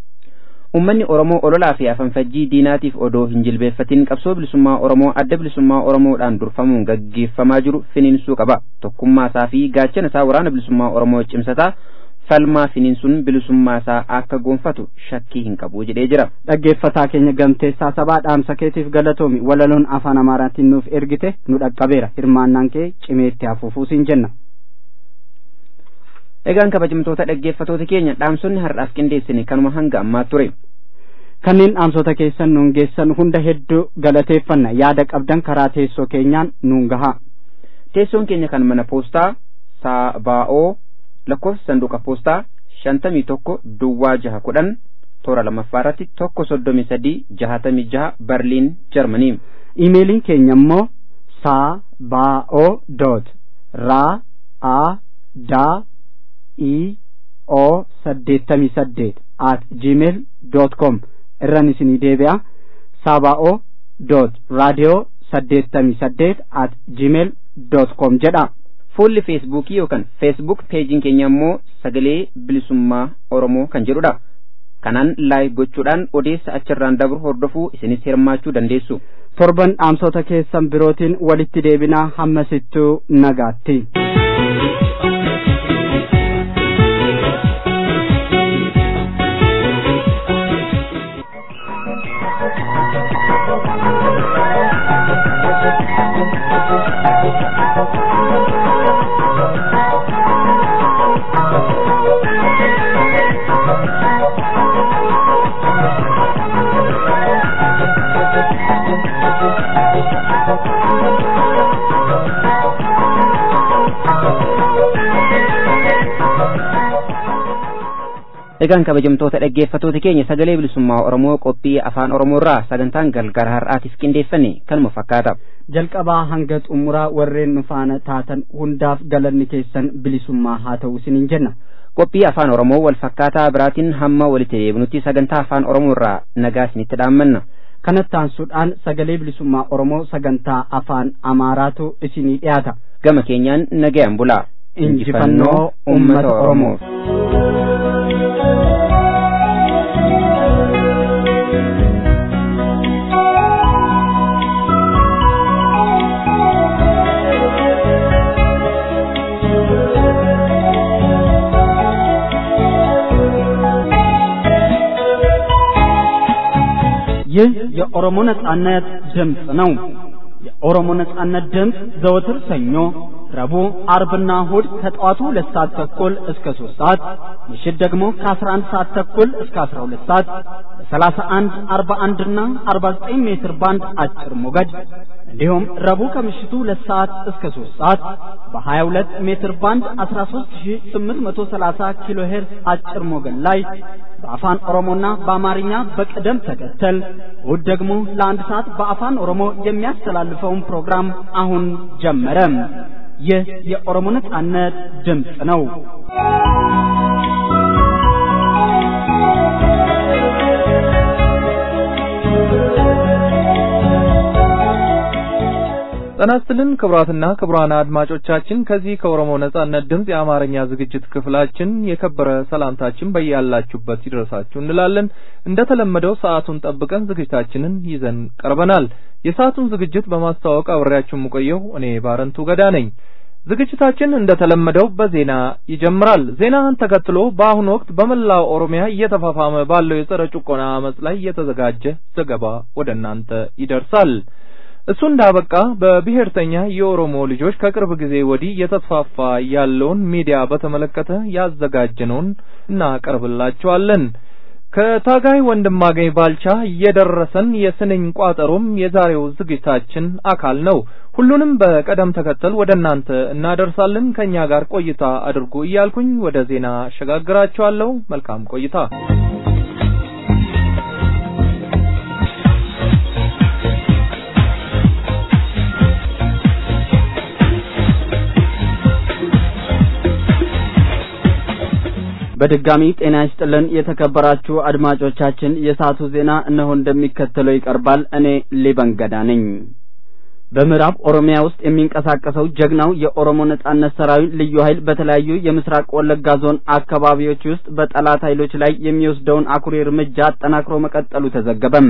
ummanni oromoo ololaa fi afanfajjii diinaatiif odoo hin jilbeeffatin qabsoo bilisummaa oromoo adda bilisummaa oromoodhaan durfamuun gaggeeffamaa jiru finiinsuu qaba tokkummaa isaa fi gaachana isaa waraana bilisummaa oromoo cimsataa falmaa finiinsuun bilisummaa isaa akka gonfatu shakkii hin qabu jedhee jira. dhaggeeffataa keenya gamteessaa sabaa dhaamsa keetiif galatoomi walaloon afaan amaaraatiin nuuf ergite nu dhaqqabeera hirmaannaan kee cimeetti hafuufuu siin jenna. egaan kabajamtoota dhaggeeffatoota keenya dhaamsonni har'aaf qindeessine kanuma hanga ammaa ture. kanneen dhaamsota keessan nuun geessan hunda hedduu galateeffanna yaada qabdan karaa teessoo keenyaan nuun gahaa. teessoon keenya kan mana poostaa saabaa'oo lakkoofsa sanduuqa poostaa shantamii tokko duwwaa jaha kudhan toora lammaffaa irratti tokko soddomii sadii jahatamii jaha barliin jarmanii imeeliin keenya immoo saa baa'oo doot raa a daa i o saddeettamii saddeet at gmail dot com irran isinii deebi'a saabaa'oo doot raadiyoo saddeettamii saddeet at gmail dot com jedha fuulli feesbuukii yookaan feesbuuk peejiin keenya immoo sagalee bilisummaa oromoo kan jedhudha kanaan laayik gochuudhaan odeessa achirraan dabru hordofuu isinis hirmaachuu dandeessu torban dhaamsota keessan birootiin walitti deebinaa hammasittuu nagaatti. egaan kabajamtoota dhaggeeffatoota keenya sagalee bilisummaa oromoo qophii afaan oromoo irraa sagantaan galgala har'aatiif qindeeffanne kanuma fakkaata jalqabaa hanga xumuraa warreen nu faana taatan hundaaf galanni keessan bilisummaa haa ta'u isiniin jenna qophii afaan oromoo wal fakkaataa biraatiin hamma walitti deebinutti sagantaa afaan oromoo irraa nagaa isinitti dhaammanna kanatti aansuudhaan sagalee bilisummaa oromoo sagantaa afaan amaaraatu isinii dhiyaata gama keenyaan nagayaan bulaa injifannoo ummata oromoof ይህ የኦሮሞ ነጻነት ድምፅ ነው። የኦሮሞ ነጻነት ድምፅ ዘወትር ሰኞ፣ ረቡዕ፣ አርብና እሁድ ከጠዋቱ ሁለት ሰዓት ተኩል እስከ ሶስት ሰዓት ምሽት ደግሞ ከአስራ አንድ ሰዓት ተኩል እስከ አስራ ሁለት ሰዓት በሰላሳ አንድ አርባ አንድና አርባ ዘጠኝ ሜትር ባንድ አጭር ሞገድ እንዲሁም ረቡዕ ከምሽቱ ሁለት ሰዓት እስከ ሶስት ሰዓት በሀያ ሁለት ሜትር ባንድ አስራ ሶስት ሺ ስምንት መቶ ሰላሳ ኪሎ ሄርዝ አጭር ሞገድ ላይ በአፋን ኦሮሞና በአማርኛ በቅደም ተከተል እሁድ ደግሞ ለአንድ ሰዓት በአፋን ኦሮሞ የሚያስተላልፈውን ፕሮግራም አሁን ጀመረ። ይህ የኦሮሞ ነጻነት ድምፅ ነው። ጤና ይስጥልን ክቡራትና ክቡራን አድማጮቻችን ከዚህ ከኦሮሞ ነጻነት ድምፅ የአማርኛ ዝግጅት ክፍላችን የከበረ ሰላምታችን በያላችሁበት ይድረሳችሁ እንላለን። እንደተለመደው ሰዓቱን ጠብቀን ዝግጅታችንን ይዘን ቀርበናል። የሰዓቱን ዝግጅት በማስተዋወቅ አብሬያችሁ የምቆየው እኔ ባረንቱ ገዳ ነኝ። ዝግጅታችን እንደተለመደው በዜና ይጀምራል። ዜናን ተከትሎ በአሁኑ ወቅት በመላው ኦሮሚያ እየተፋፋመ ባለው የጸረ ጭቆና አመጽ ላይ የተዘጋጀ ዘገባ ወደ እናንተ ይደርሳል። እሱ እንዳበቃ በብሔርተኛ የኦሮሞ ልጆች ከቅርብ ጊዜ ወዲህ እየተስፋፋ ያለውን ሚዲያ በተመለከተ ያዘጋጀነውን እናቀርብላችኋለን። ከታጋይ ወንድማገኝ ባልቻ የደረሰን የስንኝ ቋጠሮም የዛሬው ዝግጅታችን አካል ነው። ሁሉንም በቀደም ተከተል ወደ እናንተ እናደርሳለን። ከኛ ጋር ቆይታ አድርጉ እያልኩኝ ወደ ዜና አሸጋግራችኋለሁ። መልካም ቆይታ። በድጋሚ ጤና ይስጥልን የተከበራችሁ አድማጮቻችን፣ የሰዓቱ ዜና እነሆ እንደሚከተለው ይቀርባል። እኔ ሊበንገዳ ነኝ። በምዕራብ ኦሮሚያ ውስጥ የሚንቀሳቀሰው ጀግናው የኦሮሞ ነጻነት ሰራዊት ልዩ ኃይል በተለያዩ የምስራቅ ወለጋ ዞን አካባቢዎች ውስጥ በጠላት ኃይሎች ላይ የሚወስደውን አኩሪ እርምጃ አጠናክሮ መቀጠሉ ተዘገበም።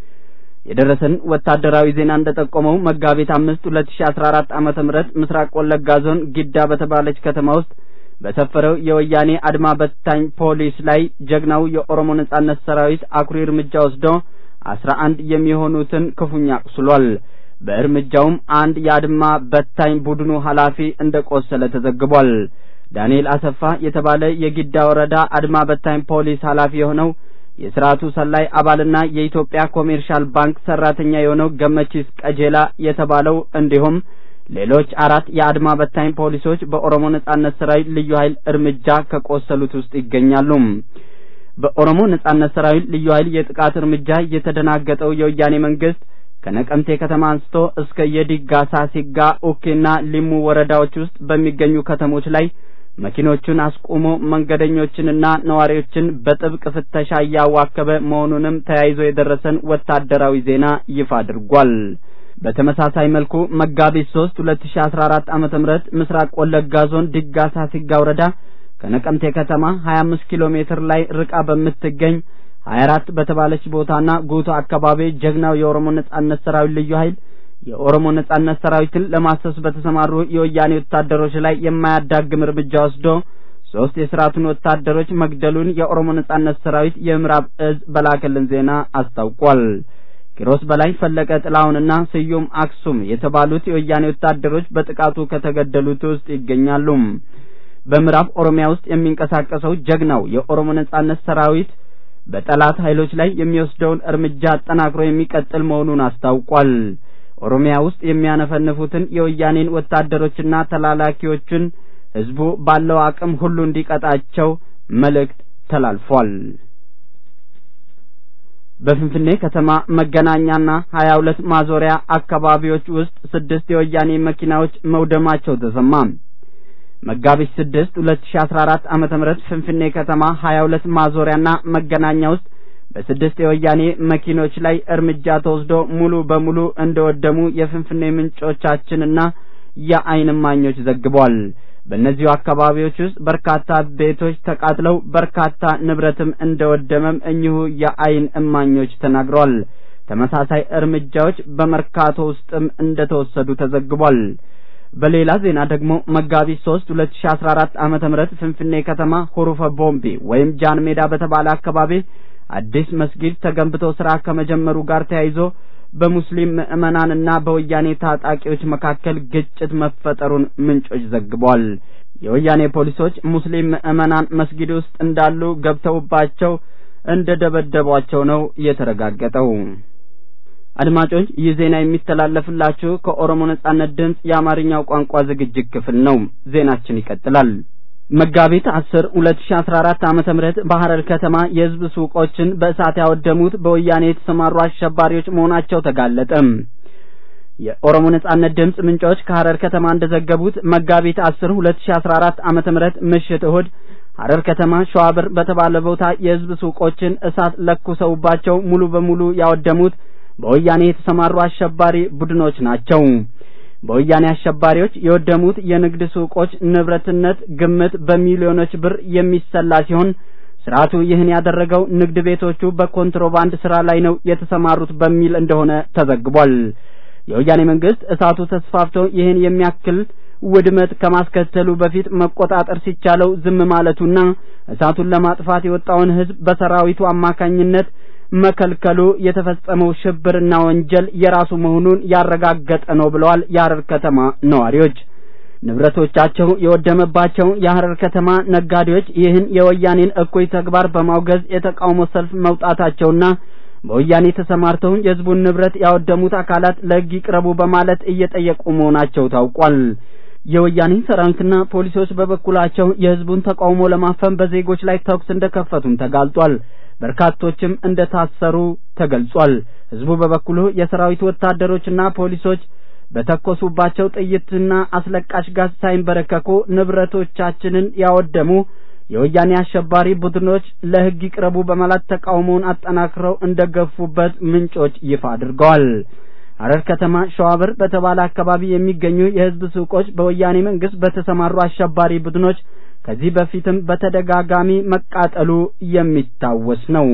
የደረሰን ወታደራዊ ዜና እንደጠቆመው መጋቢት አምስት ሁለት ሺ አስራ አራት ዓመተ ምህረት ምስራቅ ወለጋ ዞን ጊዳ በተባለች ከተማ ውስጥ በሰፈረው የወያኔ አድማ በታኝ ፖሊስ ላይ ጀግናው የኦሮሞ ነጻነት ሰራዊት አኩሪ እርምጃ ወስዶ አስራ አንድ የሚሆኑትን ክፉኛ አቁስሏል። በእርምጃውም አንድ የአድማ በታኝ ቡድኑ ኃላፊ እንደ ቆሰለ ተዘግቧል። ዳንኤል አሰፋ የተባለ የጊዳ ወረዳ አድማ በታኝ ፖሊስ ኃላፊ የሆነው የስርዓቱ ሰላይ አባልና የኢትዮጵያ ኮሜርሻል ባንክ ሰራተኛ የሆነው ገመቺስ ቀጀላ የተባለው እንዲሁም ሌሎች አራት የአድማ በታኝ ፖሊሶች በኦሮሞ ነጻነት ሰራዊት ልዩ ኃይል እርምጃ ከቆሰሉት ውስጥ ይገኛሉ። በኦሮሞ ነጻነት ሰራዊት ልዩ ኃይል የጥቃት እርምጃ የተደናገጠው የወያኔ መንግስት ከነቀምቴ ከተማ አንስቶ እስከ የዲጋ ሳሲጋ፣ ኡኬና ሊሙ ወረዳዎች ውስጥ በሚገኙ ከተሞች ላይ መኪኖቹን አስቁሞ መንገደኞችንና ነዋሪዎችን በጥብቅ ፍተሻ እያዋከበ መሆኑንም ተያይዞ የደረሰን ወታደራዊ ዜና ይፋ አድርጓል። በተመሳሳይ መልኩ መጋቢት ሶስት ሁለት ሺ አስራ አራት ዓመተ ምህረት ምስራቅ ወለጋ ዞን ዲጋ ሳሲጋ ወረዳ ከነቀምቴ ከተማ ሀያ አምስት ኪሎ ሜትር ላይ ርቃ በምትገኝ ሀያ አራት በተባለች ቦታና ጉቶ አካባቢ ጀግናው የኦሮሞ ነጻነት ሰራዊት ልዩ ኃይል የኦሮሞ ነጻነት ሰራዊትን ለማሰስ በተሰማሩ የወያኔ ወታደሮች ላይ የማያዳግም እርምጃ ወስዶ ሶስት የስርዓቱን ወታደሮች መግደሉን የኦሮሞ ነጻነት ሰራዊት የምዕራብ እዝ በላከልን ዜና አስታውቋል። ኪሮስ በላይ ፈለቀ ጥላሁንና ስዩም አክሱም የተባሉት የወያኔ ወታደሮች በጥቃቱ ከተገደሉት ውስጥ ይገኛሉ። በምዕራብ ኦሮሚያ ውስጥ የሚንቀሳቀሰው ጀግናው የኦሮሞ ነጻነት ሰራዊት በጠላት ኃይሎች ላይ የሚወስደውን እርምጃ አጠናክሮ የሚቀጥል መሆኑን አስታውቋል። ኦሮሚያ ውስጥ የሚያነፈንፉትን የወያኔን ወታደሮችና ተላላኪዎችን ህዝቡ ባለው አቅም ሁሉ እንዲቀጣቸው መልእክት ተላልፏል። በፍንፍኔ ከተማ መገናኛና ሀያ ሁለት ማዞሪያ አካባቢዎች ውስጥ ስድስት የወያኔ መኪናዎች መውደማቸው ተሰማ። መጋቢት ስድስት ሁለት ሺ አስራ አራት ዓመተ ምህረት ፍንፍኔ ከተማ ሀያ ሁለት ማዞሪያና መገናኛ ውስጥ በስድስት የወያኔ መኪኖች ላይ እርምጃ ተወስዶ ሙሉ በሙሉ እንደወደሙ የፍንፍኔ ምንጮቻችንና የዓይን እማኞች ዘግቧል። በእነዚሁ አካባቢዎች ውስጥ በርካታ ቤቶች ተቃጥለው በርካታ ንብረትም እንደወደመም እኚሁ የዓይን እማኞች ተናግረዋል። ተመሳሳይ እርምጃዎች በመርካቶ ውስጥም እንደተወሰዱ ተዘግቧል። በሌላ ዜና ደግሞ መጋቢት ሶስት ሁለት ሺ አስራ አራት ዓመተ ምህረት ፍንፍኔ ከተማ ሁሩፈ ቦምቤ ወይም ጃን ሜዳ በተባለ አካባቢ አዲስ መስጊድ ተገንብቶ ስራ ከመጀመሩ ጋር ተያይዞ በሙስሊም ምዕመናንና በወያኔ ታጣቂዎች መካከል ግጭት መፈጠሩን ምንጮች ዘግበዋል። የወያኔ ፖሊሶች ሙስሊም ምዕመናን መስጊድ ውስጥ እንዳሉ ገብተውባቸው እንደ ደበደቧቸው ነው የተረጋገጠው። አድማጮች ይህ ዜና የሚተላለፍላችሁ ከኦሮሞ ነጻነት ድምፅ የአማርኛው ቋንቋ ዝግጅት ክፍል ነው። ዜናችን ይቀጥላል። መጋቢት አስር ሁለት ሺ አስራ አራት ዓመተ ምህረት በሐረር ከተማ የህዝብ ሱቆችን በእሳት ያወደሙት በወያኔ የተሰማሩ አሸባሪዎች መሆናቸው ተጋለጠ። የኦሮሞ ነጻነት ድምፅ ምንጮች ከሐረር ከተማ እንደዘገቡት መጋቢት አስር ሁለት ሺ አስራ አራት ዓመተ ምህረት ምሽት እሁድ ሐረር ከተማ ሸዋብር በተባለ ቦታ የህዝብ ሱቆችን እሳት ለኩሰውባቸው ሙሉ በሙሉ ያወደሙት በወያኔ የተሰማሩ አሸባሪ ቡድኖች ናቸው። በወያኔ አሸባሪዎች የወደሙት የንግድ ሱቆች ንብረትነት ግምት በሚሊዮኖች ብር የሚሰላ ሲሆን ስርዓቱ ይህን ያደረገው ንግድ ቤቶቹ በኮንትሮባንድ ስራ ላይ ነው የተሰማሩት በሚል እንደሆነ ተዘግቧል። የወያኔ መንግስት እሳቱ ተስፋፍቶ ይህን የሚያክል ውድመት ከማስከተሉ በፊት መቆጣጠር ሲቻለው ዝም ማለቱና እሳቱን ለማጥፋት የወጣውን ህዝብ በሰራዊቱ አማካኝነት መከልከሉ የተፈጸመው ሽብርና ወንጀል የራሱ መሆኑን ያረጋገጠ ነው ብለዋል የሐረር ከተማ ነዋሪዎች። ንብረቶቻቸው የወደመባቸው የሐረር ከተማ ነጋዴዎች ይህን የወያኔን እኩይ ተግባር በማውገዝ የተቃውሞ ሰልፍ መውጣታቸውና በወያኔ ተሰማርተው የህዝቡን ንብረት ያወደሙት አካላት ለህግ ይቅረቡ በማለት እየጠየቁ መሆናቸው ታውቋል። የወያኔ ሰራዊትና ፖሊሶች በበኩላቸው የህዝቡን ተቃውሞ ለማፈን በዜጎች ላይ ተኩስ እንደከፈቱም ተጋልጧል። በርካቶችም እንደታሰሩ ተገልጿል። ህዝቡ በበኩሉ የሰራዊቱ ወታደሮችና ፖሊሶች በተኮሱባቸው ጥይትና አስለቃሽ ጋዝ ሳይንበረከኩ ንብረቶቻችንን ያወደሙ የወያኔ አሸባሪ ቡድኖች ለህግ ይቅረቡ በማለት ተቃውሞውን አጠናክረው እንደገፉበት ምንጮች ይፋ አድርገዋል። ሐረር ከተማ ሸዋብር በተባለ አካባቢ የሚገኙ የህዝብ ሱቆች በወያኔ መንግስት በተሰማሩ አሸባሪ ቡድኖች ከዚህ በፊትም በተደጋጋሚ መቃጠሉ የሚታወስ ነው።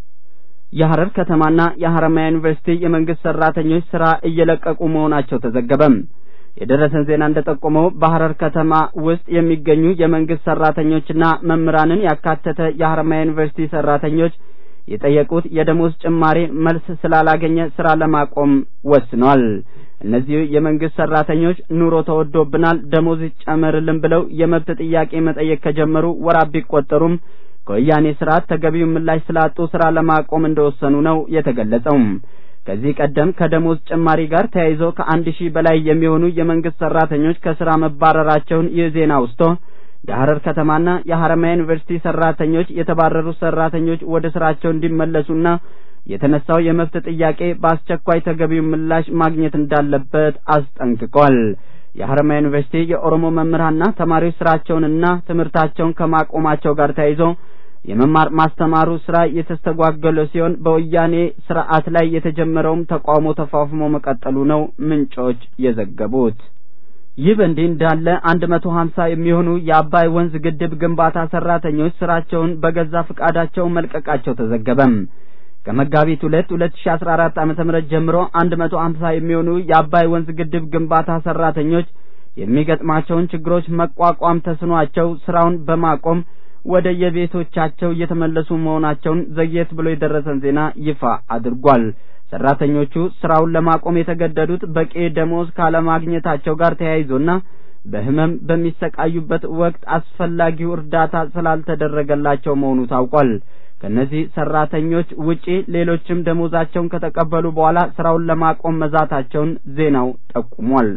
የሐረር ከተማና የሐረማያ ዩኒቨርሲቲ የመንግስት ሰራተኞች ስራ እየለቀቁ መሆናቸው ተዘገበም። የደረሰን ዜና እንደጠቆመው በሐረር ከተማ ውስጥ የሚገኙ የመንግስት ሰራተኞችና መምህራንን ያካተተ የሐረማያ ዩኒቨርሲቲ ሰራተኞች የጠየቁት የደሞዝ ጭማሪ መልስ ስላላገኘ ስራ ለማቆም ወስኗል። እነዚህ የመንግስት ሰራተኞች ኑሮ ተወዶብናል፣ ደሞዝ ይጨመርልን ብለው የመብት ጥያቄ መጠየቅ ከጀመሩ ወራት ቢቆጠሩም ከወያኔ ስርዓት ተገቢውን ምላሽ ስላጡ ስራ ለማቆም እንደወሰኑ ነው የተገለጸው። ከዚህ ቀደም ከደሞዝ ጭማሪ ጋር ተያይዞ ከአንድ ሺህ በላይ የሚሆኑ የመንግስት ሰራተኞች ከስራ መባረራቸውን ይህ ዜና አውስቶ የሐረር ከተማና የሐረማያ ዩኒቨርሲቲ ሰራተኞች የተባረሩ ሰራተኞች ወደ ስራቸው እንዲመለሱና የተነሳው የመብት ጥያቄ በአስቸኳይ ተገቢው ምላሽ ማግኘት እንዳለበት አስጠንቅቋል። የሐረማያ ዩኒቨርሲቲ የኦሮሞ መምህራንና ተማሪዎች ስራቸውንና ትምህርታቸውን ከማቆማቸው ጋር ተያይዞ የመማር ማስተማሩ ስራ የተስተጓገለ ሲሆን በወያኔ ስርዓት ላይ የተጀመረውም ተቃውሞ ተፋፍሞ መቀጠሉ ነው ምንጮች የዘገቡት። ይህ በእንዲህ እንዳለ አንድ መቶ ሀምሳ የሚሆኑ የአባይ ወንዝ ግድብ ግንባታ ሰራተኞች ስራቸውን በገዛ ፍቃዳቸው መልቀቃቸው ተዘገበም። ከመጋቢት ሁለት ሁለት ሺ አስራ አራት ዓመተ ምህረት ጀምሮ አንድ መቶ ሀምሳ የሚሆኑ የአባይ ወንዝ ግድብ ግንባታ ሰራተኞች የሚገጥማቸውን ችግሮች መቋቋም ተስኗቸው ስራውን በማቆም ወደ የቤቶቻቸው እየተመለሱ መሆናቸውን ዘግየት ብሎ የደረሰን ዜና ይፋ አድርጓል። ሰራተኞቹ ስራውን ለማቆም የተገደዱት በቂ ደሞዝ ካለማግኘታቸው ጋር ተያይዞና በህመም በሚሰቃዩበት ወቅት አስፈላጊው እርዳታ ስላልተደረገላቸው መሆኑ ታውቋል። ከነዚህ ሰራተኞች ውጪ ሌሎችም ደሞዛቸውን ከተቀበሉ በኋላ ስራውን ለማቆም መዛታቸውን ዜናው ጠቁሟል።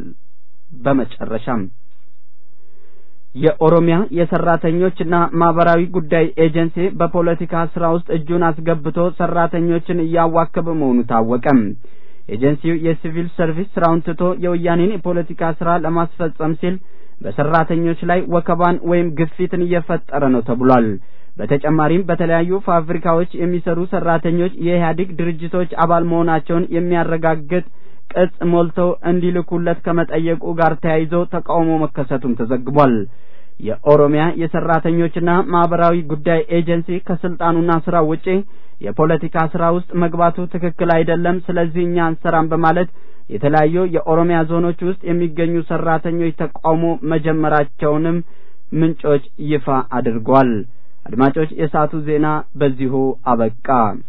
በመጨረሻም የኦሮሚያ የሰራተኞችና ማህበራዊ ጉዳይ ኤጀንሲ በፖለቲካ ስራ ውስጥ እጁን አስገብቶ ሰራተኞችን እያዋከበ መሆኑ ታወቀም። ኤጀንሲው የሲቪል ሰርቪስ ስራውን ትቶ የወያኔን የፖለቲካ ስራ ለማስፈጸም ሲል በሰራተኞች ላይ ወከባን ወይም ግፊትን እየፈጠረ ነው ተብሏል። በተጨማሪም በተለያዩ ፋብሪካዎች የሚሰሩ ሰራተኞች የኢህአዴግ ድርጅቶች አባል መሆናቸውን የሚያረጋግጥ ቅጽ ሞልተው እንዲልኩለት ከመጠየቁ ጋር ተያይዞ ተቃውሞ መከሰቱም ተዘግቧል። የኦሮሚያ የሰራተኞችና ማህበራዊ ጉዳይ ኤጀንሲ ከስልጣኑና ስራው ውጪ የፖለቲካ ስራ ውስጥ መግባቱ ትክክል አይደለም፣ ስለዚህ እኛ አንሰራም በማለት የተለያዩ የኦሮሚያ ዞኖች ውስጥ የሚገኙ ሰራተኞች ተቃውሞ መጀመራቸውንም ምንጮች ይፋ አድርገዋል። አድማጮች፣ የሰዓቱ ዜና በዚሁ አበቃ።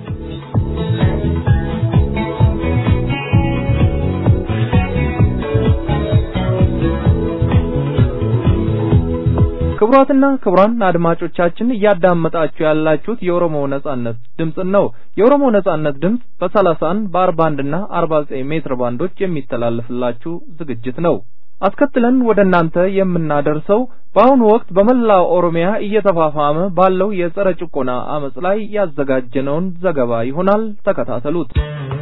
ክቡራትና ክቡራን አድማጮቻችን እያዳመጣችሁ ያላችሁት የኦሮሞ ነጻነት ድምፅን ነው። የኦሮሞ ነጻነት ድምፅ በ31 በ41 እና 49 ሜትር ባንዶች የሚተላለፍላችሁ ዝግጅት ነው። አስከትለን ወደ እናንተ የምናደርሰው በአሁኑ ወቅት በመላው ኦሮሚያ እየተፋፋመ ባለው የጸረ ጭቆና አመጽ ላይ ያዘጋጀነውን ዘገባ ይሆናል። ተከታተሉት።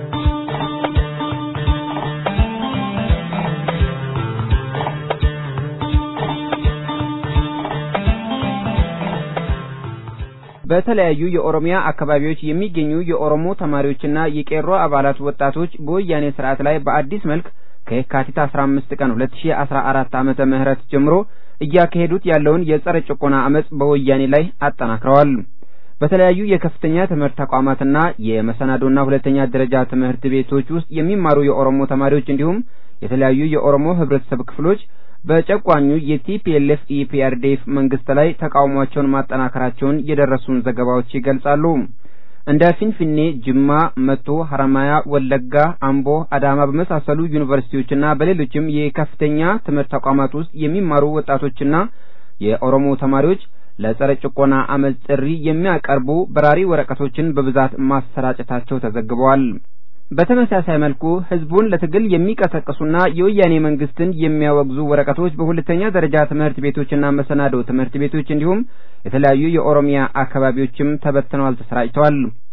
በተለያዩ የኦሮሚያ አካባቢዎች የሚገኙ የኦሮሞ ተማሪዎችና የቄሮ አባላት ወጣቶች በወያኔ ስርዓት ላይ በአዲስ መልክ ከየካቲት 15 ቀን 2014 ዓመተ ምህረት ጀምሮ እያካሄዱት ያለውን የጸረ ጭቆና አመጽ በወያኔ ላይ አጠናክረዋል። በተለያዩ የከፍተኛ ትምህርት ተቋማትና የመሰናዶና ሁለተኛ ደረጃ ትምህርት ቤቶች ውስጥ የሚማሩ የኦሮሞ ተማሪዎች እንዲሁም የተለያዩ የኦሮሞ ህብረተሰብ ክፍሎች በጨቋኙ የቲፒኤልኤፍ ኢፒአርዲኤፍ መንግስት ላይ ተቃውሟቸውን ማጠናከራቸውን የደረሱን ዘገባዎች ይገልጻሉ። እንደ ፊንፊኔ፣ ጅማ፣ መቶ፣ ሐረማያ፣ ወለጋ፣ አምቦ፣ አዳማ በመሳሰሉ ዩኒቨርሲቲዎችና በሌሎችም የከፍተኛ ትምህርት ተቋማት ውስጥ የሚማሩ ወጣቶችና የኦሮሞ ተማሪዎች ለጸረ ጭቆና አመጽ ጥሪ የሚያቀርቡ በራሪ ወረቀቶችን በብዛት ማሰራጨታቸው ተዘግበዋል። በተመሳሳይ መልኩ ህዝቡን ለትግል የሚቀሰቅሱና የወያኔ መንግስትን የሚያወግዙ ወረቀቶች በሁለተኛ ደረጃ ትምህርት ቤቶችና መሰናዶ ትምህርት ቤቶች እንዲሁም የተለያዩ የኦሮሚያ አካባቢዎችም ተበትነዋል፣ ተሰራጭተዋል።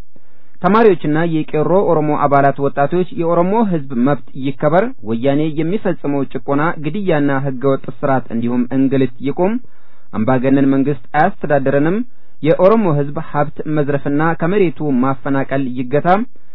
ተማሪዎችና የቄሮ ኦሮሞ አባላት ወጣቶች የኦሮሞ ህዝብ መብት ይከበር፣ ወያኔ የሚፈጽመው ጭቆና፣ ግድያና ህገወጥ ስርዓት እንዲሁም እንግልት ይቁም፣ አምባገነን መንግስት አያስተዳድረንም፣ የኦሮሞ ህዝብ ሀብት መዝረፍና ከመሬቱ ማፈናቀል ይገታ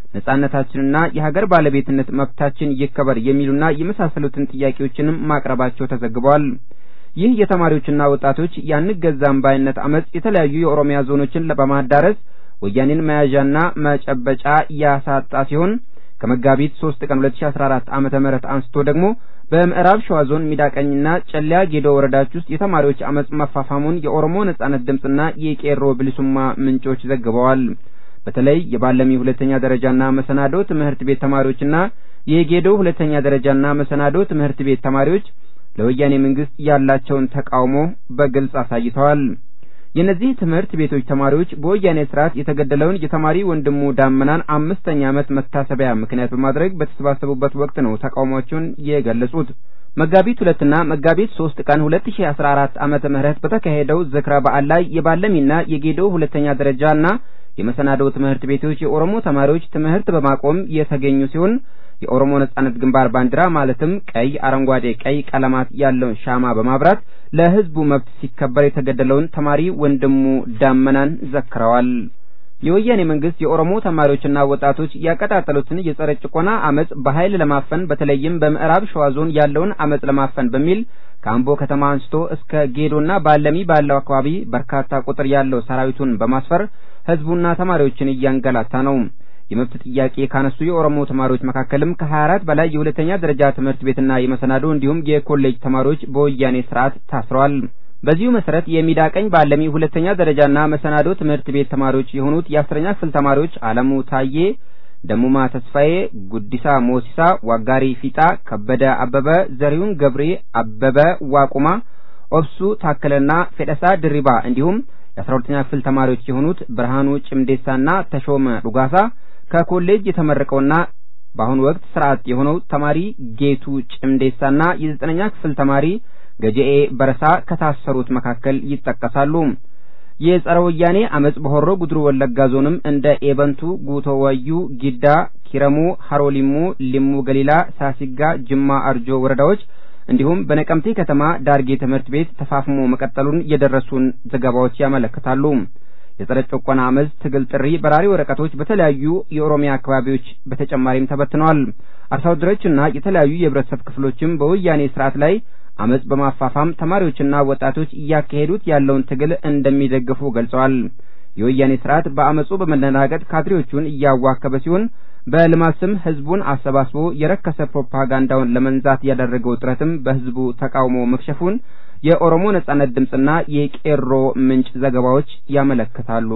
ነጻነታችንና የሀገር ባለቤትነት መብታችን ይከበር የሚሉና የመሳሰሉትን ጥያቄዎችንም ማቅረባቸው ተዘግበዋል። ይህ የተማሪዎችና ወጣቶች ያንገዛም ባይነት አመጽ የተለያዩ የኦሮሚያ ዞኖችን በማዳረስ ወያኔን መያዣና መጨበጫ ያሳጣ ሲሆን ከመጋቢት 3 ቀን 2014 ዓመተ ምህረት አንስቶ ደግሞ በምዕራብ ሸዋ ዞን ሚዳቀኝና ጨለያ ጌዶ ወረዳዎች ውስጥ የተማሪዎች አመጽ መፋፋሙን የኦሮሞ ነጻነት ድምፅና የቄሮ ብልሱማ ምንጮች ዘግበዋል። በተለይ የባለሚ ሁለተኛ ደረጃና መሰናዶ ትምህርት ቤት ተማሪዎችና የጌዶ ሁለተኛ ደረጃና መሰናዶ ትምህርት ቤት ተማሪዎች ለወያኔ መንግስት ያላቸውን ተቃውሞ በግልጽ አሳይተዋል። የእነዚህ ትምህርት ቤቶች ተማሪዎች በወያኔ ስርዓት የተገደለውን የተማሪ ወንድሙ ዳመናን አምስተኛ ዓመት መታሰቢያ ምክንያት በማድረግ በተሰባሰቡበት ወቅት ነው ተቃውሟቸውን የገለጹት። መጋቢት ሁለትና መጋቢት ሶስት ቀን ሁለት ሺ አስራ አራት ዓመተ ምህረት በተካሄደው ዝክረ በዓል ላይ የባለሚና የጌዶ ሁለተኛ ደረጃና የመሰናዶ ትምህርት ቤቶች የኦሮሞ ተማሪዎች ትምህርት በማቆም የተገኙ ሲሆን የኦሮሞ ነጻነት ግንባር ባንዲራ ማለትም ቀይ፣ አረንጓዴ፣ ቀይ ቀለማት ያለውን ሻማ በማብራት ለህዝቡ መብት ሲከበር የተገደለውን ተማሪ ወንድሙ ዳመናን ዘክረዋል። የወያኔ መንግስት የኦሮሞ ተማሪዎችና ወጣቶች ያቀጣጠሉትን የጸረ ጭቆና አመጽ በኃይል ለማፈን በተለይም በምዕራብ ሸዋ ዞን ያለውን አመጽ ለማፈን በሚል ከአምቦ ከተማ አንስቶ እስከ ጌዶና ባለሚ ባለው አካባቢ በርካታ ቁጥር ያለው ሰራዊቱን በማስፈር ህዝቡና ተማሪዎችን እያንገላታ ነው። የመብት ጥያቄ ካነሱ የኦሮሞ ተማሪዎች መካከልም ከ24 በላይ የሁለተኛ ደረጃ ትምህርት ቤትና የመሰናዶ እንዲሁም የኮሌጅ ተማሪዎች በወያኔ ስርዓት ታስረዋል። በዚሁ መሰረት የሚዳቀኝ ባለሚ ሁለተኛ ደረጃና መሰናዶ ትምህርት ቤት ተማሪዎች የሆኑት የአስረኛ ክፍል ተማሪዎች አለሙ ታዬ፣ ደሙማ ተስፋዬ፣ ጉዲሳ ሞሲሳ፣ ዋጋሪ ፊጣ፣ ከበደ አበበ፣ ዘሪሁን ገብሬ፣ አበበ ዋቁማ፣ ኦብሱ ታከለና ፌደሳ ድሪባ እንዲሁም የአስራ ሁለተኛ ክፍል ተማሪዎች የሆኑት ብርሃኑ ጭምዴሳና ተሾመ ዱጋሳ ከኮሌጅ የተመረቀውና በአሁኑ ወቅት ስርዓት የሆነው ተማሪ ጌቱ ጭምዴሳና የዘጠነኛ ክፍል ተማሪ ገጀኤ በረሳ ከታሰሩት መካከል ይጠቀሳሉ። የጸረ ወያኔ አመጽ በሆሮ ጉድሩ ወለጋ ዞንም እንደ ኤበንቱ፣ ጉቶ ወዩ፣ ጊዳ፣ ኪረሙ፣ ሀሮ ሊሙ፣ ሊሙ ገሊላ፣ ሳሲጋ፣ ጅማ አርጆ ወረዳዎች እንዲሁም በነቀምቴ ከተማ ዳርጌ ትምህርት ቤት ተፋፍሞ መቀጠሉን የደረሱን ዘገባዎች ያመለክታሉ። የጸረ ጭቆና አመጽ ትግል ጥሪ በራሪ ወረቀቶች በተለያዩ የኦሮሚያ አካባቢዎች በተጨማሪም ተበትነዋል። አርሶ አደሮችና የተለያዩ የህብረተሰብ ክፍሎችም በወያኔ ስርዓት ላይ አመጽ በማፋፋም ተማሪዎችና ወጣቶች እያካሄዱት ያለውን ትግል እንደሚደግፉ ገልጸዋል። የወያኔ ስርዓት በአመጹ በመደናገጥ ካድሬዎቹን እያዋከበ ሲሆን በልማት ስም ህዝቡን አሰባስቦ የረከሰ ፕሮፓጋንዳውን ለመንዛት ያደረገው ጥረትም በህዝቡ ተቃውሞ መክሸፉን የኦሮሞ ነጻነት ድምፅና የቄሮ ምንጭ ዘገባዎች ያመለክታሉ።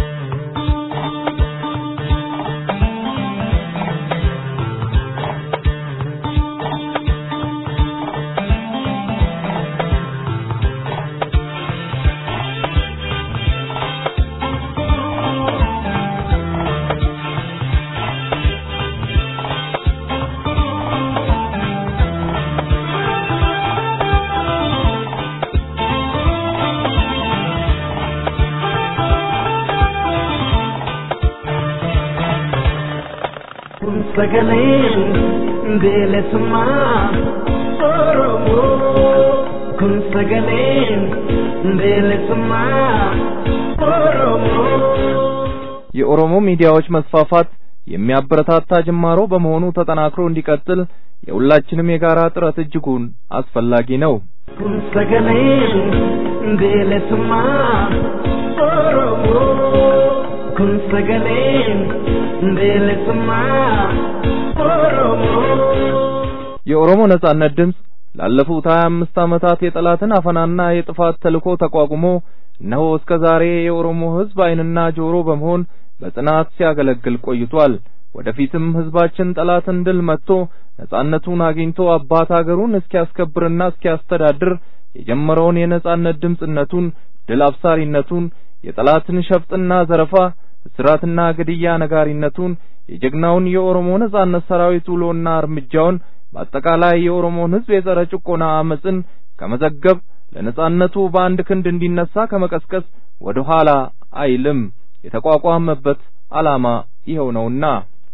sagaleen bilisummaa Oromoo kun sagaleen bilisummaa Oromoo. የኦሮሞ ሚዲያዎች መስፋፋት የሚያበረታታ ጅማሮ በመሆኑ ተጠናክሮ እንዲቀጥል የሁላችንም የጋራ ጥረት እጅጉን አስፈላጊ ነው። kun sagaleen bilisummaa Oromoo kun sagaleen bilisummaa Oromoo. የኦሮሞ ነጻነት ድምፅ ላለፉት ሀያ አምስት ዓመታት የጠላትን አፈናና የጥፋት ተልዕኮ ተቋቁሞ እነሆ እስከ ዛሬ የኦሮሞ ሕዝብ ዓይንና ጆሮ በመሆን በጽናት ሲያገለግል ቆይቷል። ወደፊትም ሕዝባችን ጠላትን ድል መትቶ ነጻነቱን አግኝቶ አባት አገሩን እስኪያስከብርና እስኪያስተዳድር የጀመረውን የነጻነት ድምፅነቱን ድል አብሳሪነቱን የጠላትን ሸፍጥና ዘረፋ እስራትና ግድያ ነጋሪነቱን የጀግናውን የኦሮሞ ነጻነት ሰራዊት ውሎና እርምጃውን በአጠቃላይ የኦሮሞን ሕዝብ የጸረ ጭቆና አመፅን ከመዘገብ ለነጻነቱ በአንድ ክንድ እንዲነሳ ከመቀስቀስ ወደ ኋላ አይልም። የተቋቋመበት ዓላማ ይኸው ነውና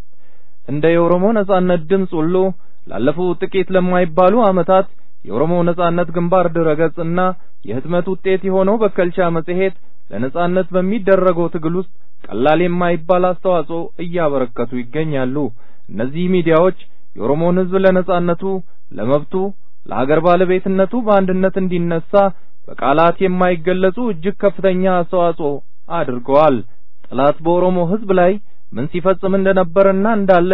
እንደ የኦሮሞ ነጻነት ድምፅ ሁሉ ላለፉት ጥቂት ለማይባሉ ዓመታት የኦሮሞ ነጻነት ግንባር ድረገጽና የህትመት ውጤት የሆነው በከልቻ መጽሔት ለነጻነት በሚደረገው ትግል ውስጥ ቀላል የማይባል አስተዋጽኦ እያበረከቱ ይገኛሉ። እነዚህ ሚዲያዎች የኦሮሞን ህዝብ ለነጻነቱ፣ ለመብቱ፣ ለሀገር ባለቤትነቱ በአንድነት እንዲነሳ በቃላት የማይገለጹ እጅግ ከፍተኛ አስተዋጽኦ አድርገዋል። ጠላት በኦሮሞ ህዝብ ላይ ምን ሲፈጽም እንደነበረና እንዳለ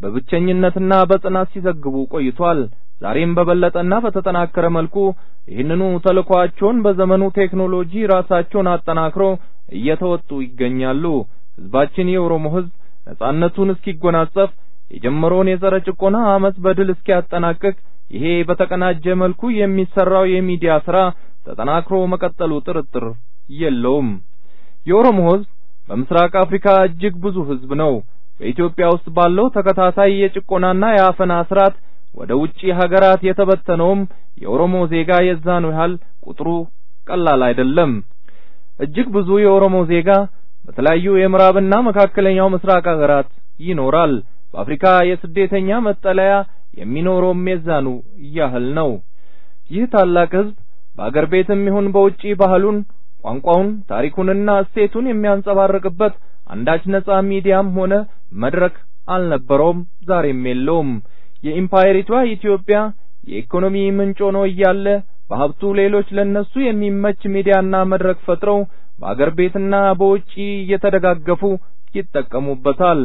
በብቸኝነትና በጽናት ሲዘግቡ ቆይቷል። ዛሬም በበለጠና በተጠናከረ መልኩ ይህንኑ ተልዕኳቸውን በዘመኑ ቴክኖሎጂ ራሳቸውን አጠናክሮ እየተወጡ ይገኛሉ። ህዝባችን የኦሮሞ ህዝብ ነጻነቱን እስኪጎናጸፍ የጀመረውን የጸረ ጭቆና አመፅ በድል እስኪያጠናቅቅ ይሄ በተቀናጀ መልኩ የሚሰራው የሚዲያ ስራ ተጠናክሮ መቀጠሉ ጥርጥር የለውም። የኦሮሞ ህዝብ በምስራቅ አፍሪካ እጅግ ብዙ ህዝብ ነው። በኢትዮጵያ ውስጥ ባለው ተከታታይ የጭቆናና የአፈና ስርዓት ወደ ውጪ ሀገራት የተበተነውም የኦሮሞ ዜጋ የዛኑ ያህል ቁጥሩ ቀላል አይደለም። እጅግ ብዙ የኦሮሞ ዜጋ በተለያዩ የምዕራብና መካከለኛው ምስራቅ ሀገራት ይኖራል። በአፍሪካ የስደተኛ መጠለያ የሚኖረውም የዛኑ ያህል ነው። ይህ ታላቅ ህዝብ በአገር ቤትም ይሁን በውጪ ባህሉን፣ ቋንቋውን፣ ታሪኩንና እሴቱን የሚያንጸባርቅበት አንዳች ነጻ ሚዲያም ሆነ መድረክ አልነበረውም፣ ዛሬም የለውም። የኢምፓየሪቷ ኢትዮጵያ የኢኮኖሚ ምንጭ ሆኖ እያለ በሀብቱ ሌሎች ለነሱ የሚመች ሚዲያና መድረክ ፈጥረው በአገር ቤትና በውጪ እየተደጋገፉ ይጠቀሙበታል።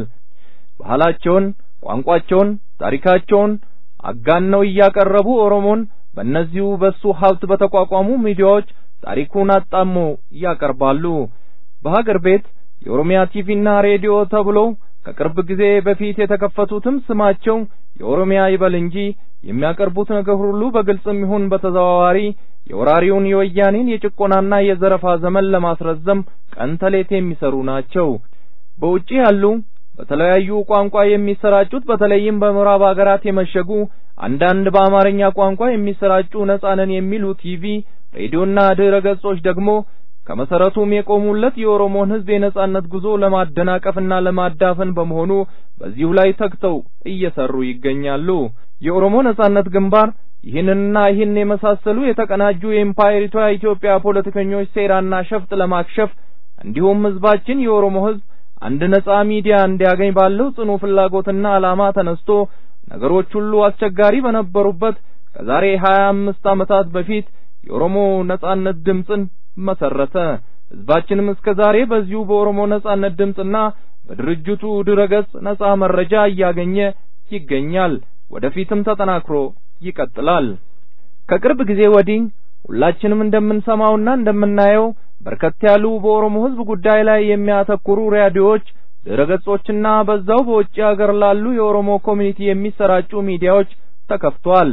ባህላቸውን፣ ቋንቋቸውን፣ ታሪካቸውን አጋነው እያቀረቡ ኦሮሞን በእነዚሁ በሱ ሀብት በተቋቋሙ ሚዲያዎች ታሪኩን አጣሞ ያቀርባሉ። በሀገር ቤት የኦሮሚያ ቲቪና ሬዲዮ ተብለው ከቅርብ ጊዜ በፊት የተከፈቱትም ስማቸው የኦሮሚያ ይበል እንጂ የሚያቀርቡት ነገር ሁሉ በግልጽም ይሁን በተዘዋዋሪ የወራሪውን የወያኔን የጭቆናና የዘረፋ ዘመን ለማስረዘም ቀን ተሌት የሚሰሩ ናቸው። በውጪ ያሉ በተለያዩ ቋንቋ የሚሰራጩት በተለይም በምዕራብ ሀገራት የመሸጉ አንዳንድ በአማርኛ ቋንቋ የሚሰራጩ ነጻነን የሚሉ ቲቪ፣ ሬዲዮና ድረ ገጾች ደግሞ ከመሰረቱም የቆሙለት የኦሮሞን ሕዝብ የነጻነት ጉዞ ለማደናቀፍና ለማዳፈን በመሆኑ በዚሁ ላይ ተግተው እየሰሩ ይገኛሉ። የኦሮሞ ነጻነት ግንባር ይህንንና ይህን የመሳሰሉ የተቀናጁ የኢምፓየሪቷ ኢትዮጵያ ፖለቲከኞች ሴራና ሸፍጥ ለማክሸፍ እንዲሁም ሕዝባችን የኦሮሞ ሕዝብ አንድ ነጻ ሚዲያ እንዲያገኝ ባለው ጽኑ ፍላጎትና ዓላማ ተነስቶ ነገሮች ሁሉ አስቸጋሪ በነበሩበት ከዛሬ ሀያ አምስት ዓመታት በፊት የኦሮሞ ነጻነት ድምፅን መሰረተ። ህዝባችንም እስከ ዛሬ በዚሁ በኦሮሞ ነጻነት ድምፅና በድርጅቱ ድረገጽ ነጻ መረጃ እያገኘ ይገኛል። ወደፊትም ተጠናክሮ ይቀጥላል። ከቅርብ ጊዜ ወዲህ ሁላችንም እንደምንሰማውና እንደምናየው በርከት ያሉ በኦሮሞ ህዝብ ጉዳይ ላይ የሚያተኩሩ ሬዲዮዎች፣ ድረገጾችና በዛው በውጭ ሀገር ላሉ የኦሮሞ ኮሚኒቲ የሚሰራጩ ሚዲያዎች ተከፍቷል።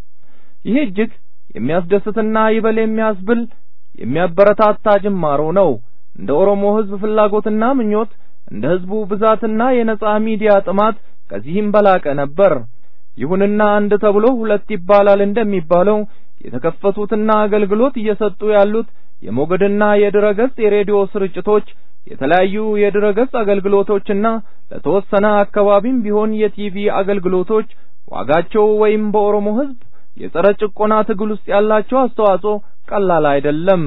ይህ እጅግ የሚያስደስትና ይበል የሚያስብል የሚያበረታታ ጅማሮ ነው። እንደ ኦሮሞ ህዝብ ፍላጎትና ምኞት እንደ ህዝቡ ብዛትና የነጻ ሚዲያ ጥማት ከዚህም በላቀ ነበር። ይሁንና አንድ ተብሎ ሁለት ይባላል እንደሚባለው የተከፈቱትና አገልግሎት እየሰጡ ያሉት የሞገድና የድረገጽ የሬዲዮ ስርጭቶች የተለያዩ የድረገጽ አገልግሎቶችና ለተወሰነ አካባቢም ቢሆን የቲቪ አገልግሎቶች ዋጋቸው ወይም በኦሮሞ ህዝብ የጸረ ጭቆና ትግል ውስጥ ያላቸው አስተዋጽኦ ቀላል አይደለም።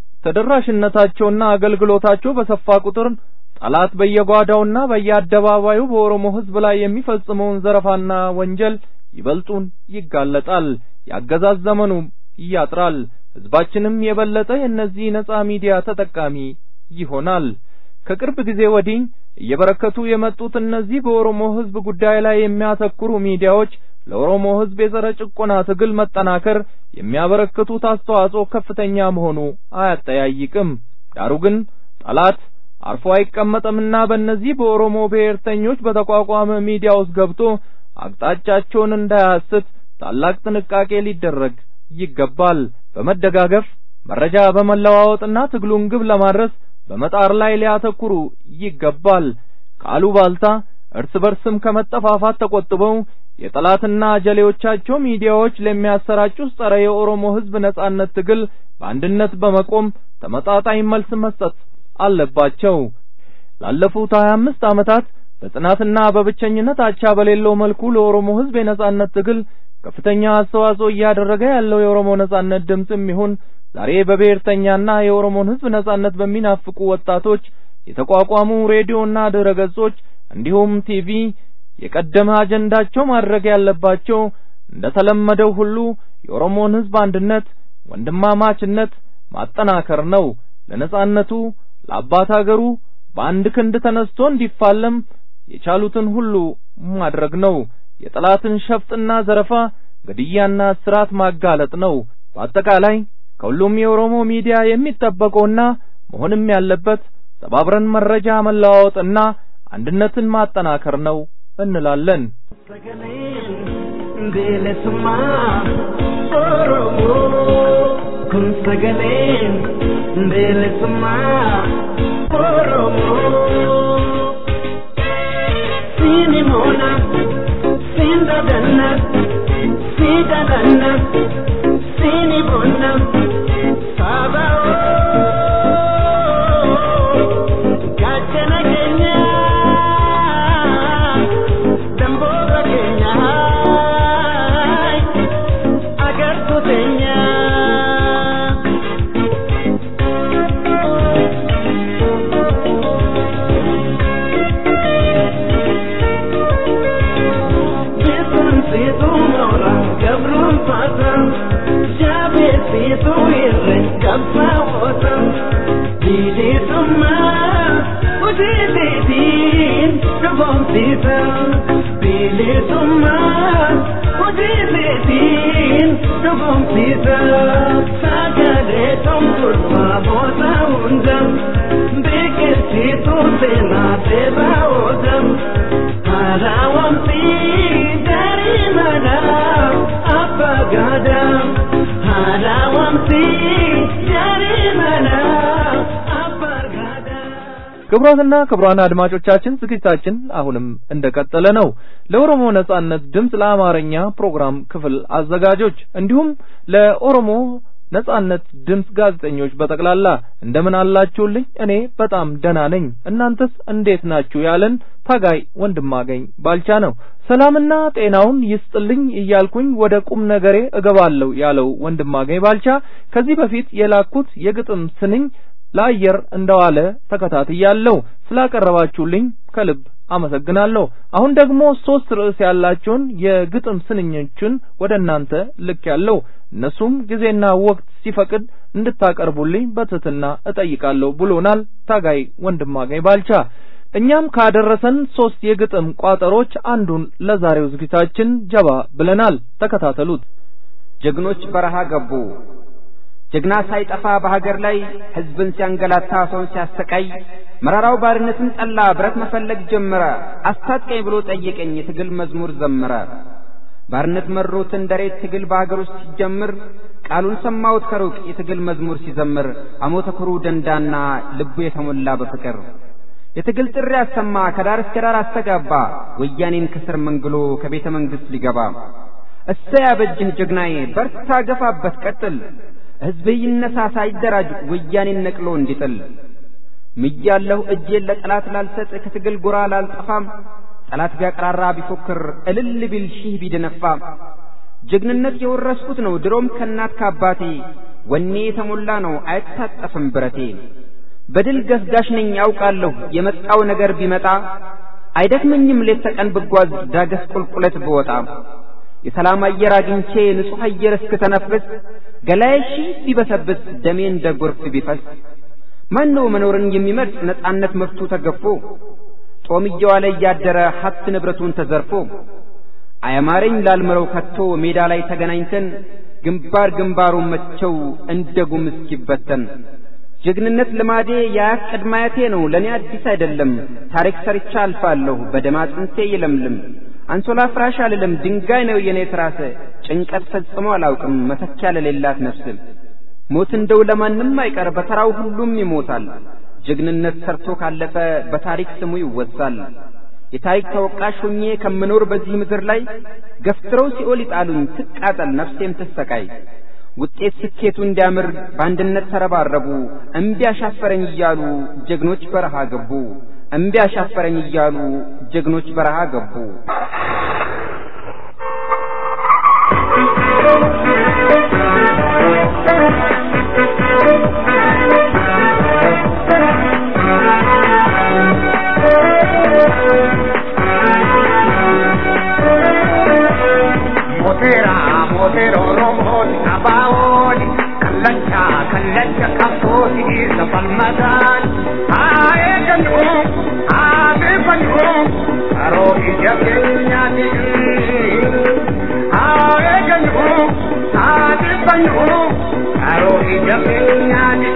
ተደራሽነታቸውና አገልግሎታቸው በሰፋ ቁጥር ጠላት በየጓዳውና በየአደባባዩ በኦሮሞ ህዝብ ላይ የሚፈጽመውን ዘረፋና ወንጀል ይበልጡን ይጋለጣል። ያገዛዝ ዘመኑ ያጥራል። ህዝባችንም የበለጠ የእነዚህ ነጻ ሚዲያ ተጠቃሚ ይሆናል። ከቅርብ ጊዜ ወዲህ እየበረከቱ የመጡት እነዚህ በኦሮሞ ህዝብ ጉዳይ ላይ የሚያተኩሩ ሚዲያዎች ለኦሮሞ ህዝብ የጸረ ጭቆና ትግል መጠናከር የሚያበረክቱት አስተዋጽኦ ከፍተኛ መሆኑ አያጠያይቅም። ዳሩ ግን ጠላት አርፎ አይቀመጥምና በእነዚህ በኦሮሞ ብሔርተኞች በተቋቋመ ሚዲያ ውስጥ ገብቶ አቅጣጫቸውን እንዳያስት ታላቅ ጥንቃቄ ሊደረግ ይገባል። በመደጋገፍ መረጃ በመለዋወጥና ትግሉን ግብ ለማድረስ በመጣር ላይ ሊያተኩሩ ይገባል። ከአሉባልታ እርስ በርስም ከመጠፋፋት ተቆጥበው የጠላትና ጀሌዎቻቸው ሚዲያዎች ለሚያሰራጩት ጸረ የኦሮሞ ህዝብ ነጻነት ትግል በአንድነት በመቆም ተመጣጣኝ መልስ መስጠት አለባቸው። ላለፉት 25 ዓመታት በጽናትና በብቸኝነት አቻ በሌለው መልኩ ለኦሮሞ ህዝብ የነጻነት ትግል ከፍተኛ አስተዋጽኦ እያደረገ ያለው የኦሮሞ ነጻነት ድምፅም ይሁን ዛሬ በብሔርተኛና የኦሮሞን ህዝብ ነጻነት በሚናፍቁ ወጣቶች የተቋቋሙ ሬዲዮና ድረገጾች እንዲሁም ቲቪ የቀደመ አጀንዳቸው ማድረግ ያለባቸው እንደተለመደው ሁሉ የኦሮሞን ህዝብ አንድነት፣ ወንድማማችነት ማጠናከር ነው። ለነጻነቱ ለአባት አገሩ በአንድ ክንድ ተነስቶ እንዲፋለም የቻሉትን ሁሉ ማድረግ ነው። የጠላትን ሸፍጥና ዘረፋ፣ ግድያና እስራት ማጋለጥ ነው። በአጠቃላይ ከሁሉም የኦሮሞ ሚዲያ የሚጠበቀውና መሆንም ያለበት ተባብረን መረጃ መለዋወጥና አንድነትን ማጠናከር ነው እንላለን። bilisummaa Oromoo kun sagaleen bilisummaa Oromoo siini moona siin dadanna sii dadanna siini bonna saba gaachana keenya damboora keenya agartu teenya. Beekumsiitu moora gabruun faata jaabeessiitu irre qabsaa'oota bilisummaa hojiitiin dhugoomsiisa bilisummaa hojiitiin dhugoomsiisa sagalee tumturfaa booda hunda beeksisiitu seenaa seeraa oola. Harawamsi dari mana apa gada Harawamsi dari mana apa gada ክቡራትና ክቡራን አድማጮቻችን ዝግጅታችን አሁንም እንደቀጠለ ነው። ለኦሮሞ ነጻነት ድምፅ ለአማርኛ ፕሮግራም ክፍል አዘጋጆች እንዲሁም ለኦሮሞ ነጻነት ድምፅ ጋዜጠኞች በጠቅላላ እንደምን አላችሁልኝ? እኔ በጣም ደህና ነኝ። እናንተስ እንዴት ናችሁ? ያለን ታጋይ ወንድማገኝ ባልቻ ነው። ሰላምና ጤናውን ይስጥልኝ እያልኩኝ ወደ ቁም ነገሬ እገባለሁ ያለው ወንድማገኝ ባልቻ ከዚህ በፊት የላኩት የግጥም ስንኝ ለአየር እንደዋለ ተከታትያለሁ። ስላቀረባችሁልኝ ከልብ አመሰግናለሁ። አሁን ደግሞ ሶስት ርዕስ ያላቸውን የግጥም ስንኞችን ወደ እናንተ ልክ ያለው እነሱም ጊዜና ወቅት ሲፈቅድ እንድታቀርቡልኝ በትህትና እጠይቃለሁ ብሎናል ታጋይ ወንድማገኝ ባልቻ። እኛም ካደረሰን ሶስት የግጥም ቋጠሮች አንዱን ለዛሬው ዝግጅታችን ጀባ ብለናል። ተከታተሉት። ጀግኖች በረሃ ገቡ። ጀግና ሳይጠፋ በሀገር ላይ ህዝብን ሲያንገላታ ሰውን ሲያሰቃይ መራራው ባርነትን ጠላ፣ ብረት መፈለግ ጀመረ። አስታጥቀኝ ብሎ ጠየቀኝ፣ የትግል መዝሙር ዘመረ። ባርነት መሮት እንደሬት ትግል በሀገር ውስጥ ሲጀምር ቃሉን ሰማሁት ከሩቅ የትግል መዝሙር ሲዘምር አሞተኩሩ ደንዳና ልቡ የተሞላ በፍቅር የትግል ጥሪ አሰማ ከዳር እስከ ዳር አስተጋባ ወያኔን ከስር መንግሎ ከቤተ መንግሥት ሊገባ እሰይ አበጅህ ጀግናዬ በርታ ገፋበት ቀጥል ሕዝብህ ይነሳ ሳይደራጅ ወያኔን ነቅሎ እንዲጥል ምያለሁ እጄን ለጠላት ላልሰጥ ከትግል ጎራ ላልጠፋም ጠላት ቢያቀራራ ቢፎክር እልል ቢል ሺህ ቢደነፋ ጀግንነት የወረስኩት ነው ድሮም ከእናት ከአባቴ ወኔ የተሞላ ነው አይታጠፍም ብረቴ በድል ገስጋሽ ነኝ ያውቃለሁ የመጣው ነገር ቢመጣ አይደክመኝም ሌት ተቀን ብጓዝ ዳገት ቁልቁለት ብወጣ የሰላም አየር አግኝቼ ንጹሕ አየር እስክተነፍስ ገላዬ ሺህ ቢበሰብስ ደሜ እንደ ጎርፍ ቢፈስ ማን ነው መኖርን የሚመርጥ ነጻነት መብቱ ተገፎ ጦም እየዋለ እያደረ ሀብት ንብረቱን ተዘርፎ አያማረኝ ላልምረው ከቶ ሜዳ ላይ ተገናኝተን ግንባር ግንባሩን መቸው እንደ ጉም እስኪበተን ጀግንነት ልማዴ የአያት ቅድማያቴ ነው ለእኔ አዲስ አይደለም ታሪክ ሰርቻ አልፋለሁ በደም አጥንቴ ይለምልም አንሶላ ፍራሽ አልልም ድንጋይ ነው የኔ ትራስ ጭንቀት ፈጽሞ አላውቅም መተኪያ ለሌላት ነፍስ ሞት እንደው ለማንም አይቀር በተራው ሁሉም ይሞታል ጀግንነት ሰርቶ ካለፈ በታሪክ ስሙ ይወሳል የታሪክ ተወቃሽ ሆኜ ከምኖር በዚህ ምድር ላይ ገፍትረው ሲኦል ይጣሉኝ ትቃጠል ነፍሴም ትሰቃይ ውጤት ስኬቱ እንዲያምር በአንድነት ተረባረቡ እምቢ አሻፈረኝ እያሉ ጀግኖች በረሃ ገቡ እምቢ አሻፈረኝ እያሉ ጀግኖች በረሃ ገቡ Motera, motero, romoni, abaoni, kallacha, kallacha, kapoti, sapalmadan. Ae ganu, aabe banu, aro ija kenyani. Ae ganu, aabe banu, aro ija kenyani.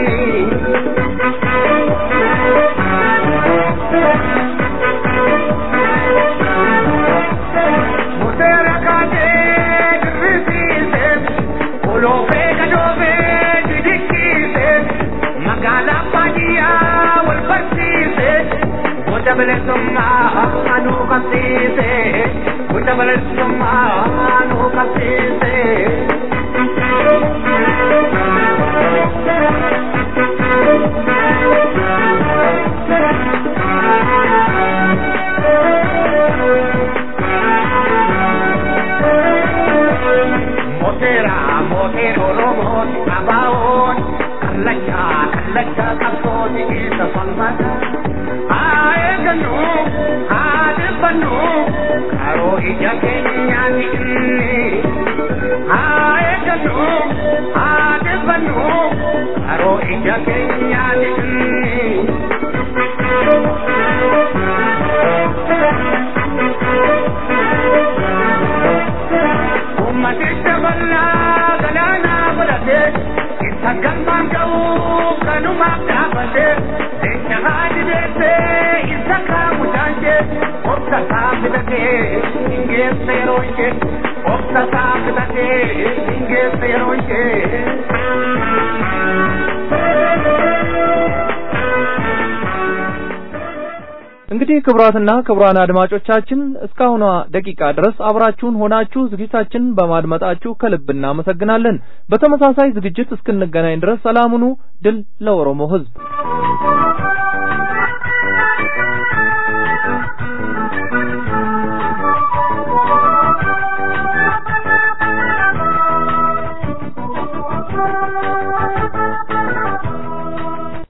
Motera kate, dirrisiise, uloofe gadoofe, didikkiise, magaalaa baadiyyaa wal barsiise, gosa bilisummaa anuu qabsiise, gosa bilisummaa anuu qabsiise. Motera, motero, robot, abaon, kallacha, kallacha, kapsoti, isa salmata. Ae ganu, ade banu, karo ija kenyani. Ae ganu, ade banu, karo ija kenyani. ummaticha bal'aa galaana godhate isa galmaan ga'uu kanumaaf dhaabate jecha haadi beekte isa kaamu taanche obsa isaa fidate hingeessa yeroo ishee obsa isaa fidate hingeessa yeroo ishee. እንግዲህ ክቡራትና ክቡራን አድማጮቻችን እስካሁኗ ደቂቃ ድረስ አብራችሁን ሆናችሁ ዝግጅታችንን በማድመጣችሁ ከልብ እናመሰግናለን። በተመሳሳይ ዝግጅት እስክንገናኝ ድረስ ሰላም ሁኑ። ድል ለኦሮሞ ሕዝብ።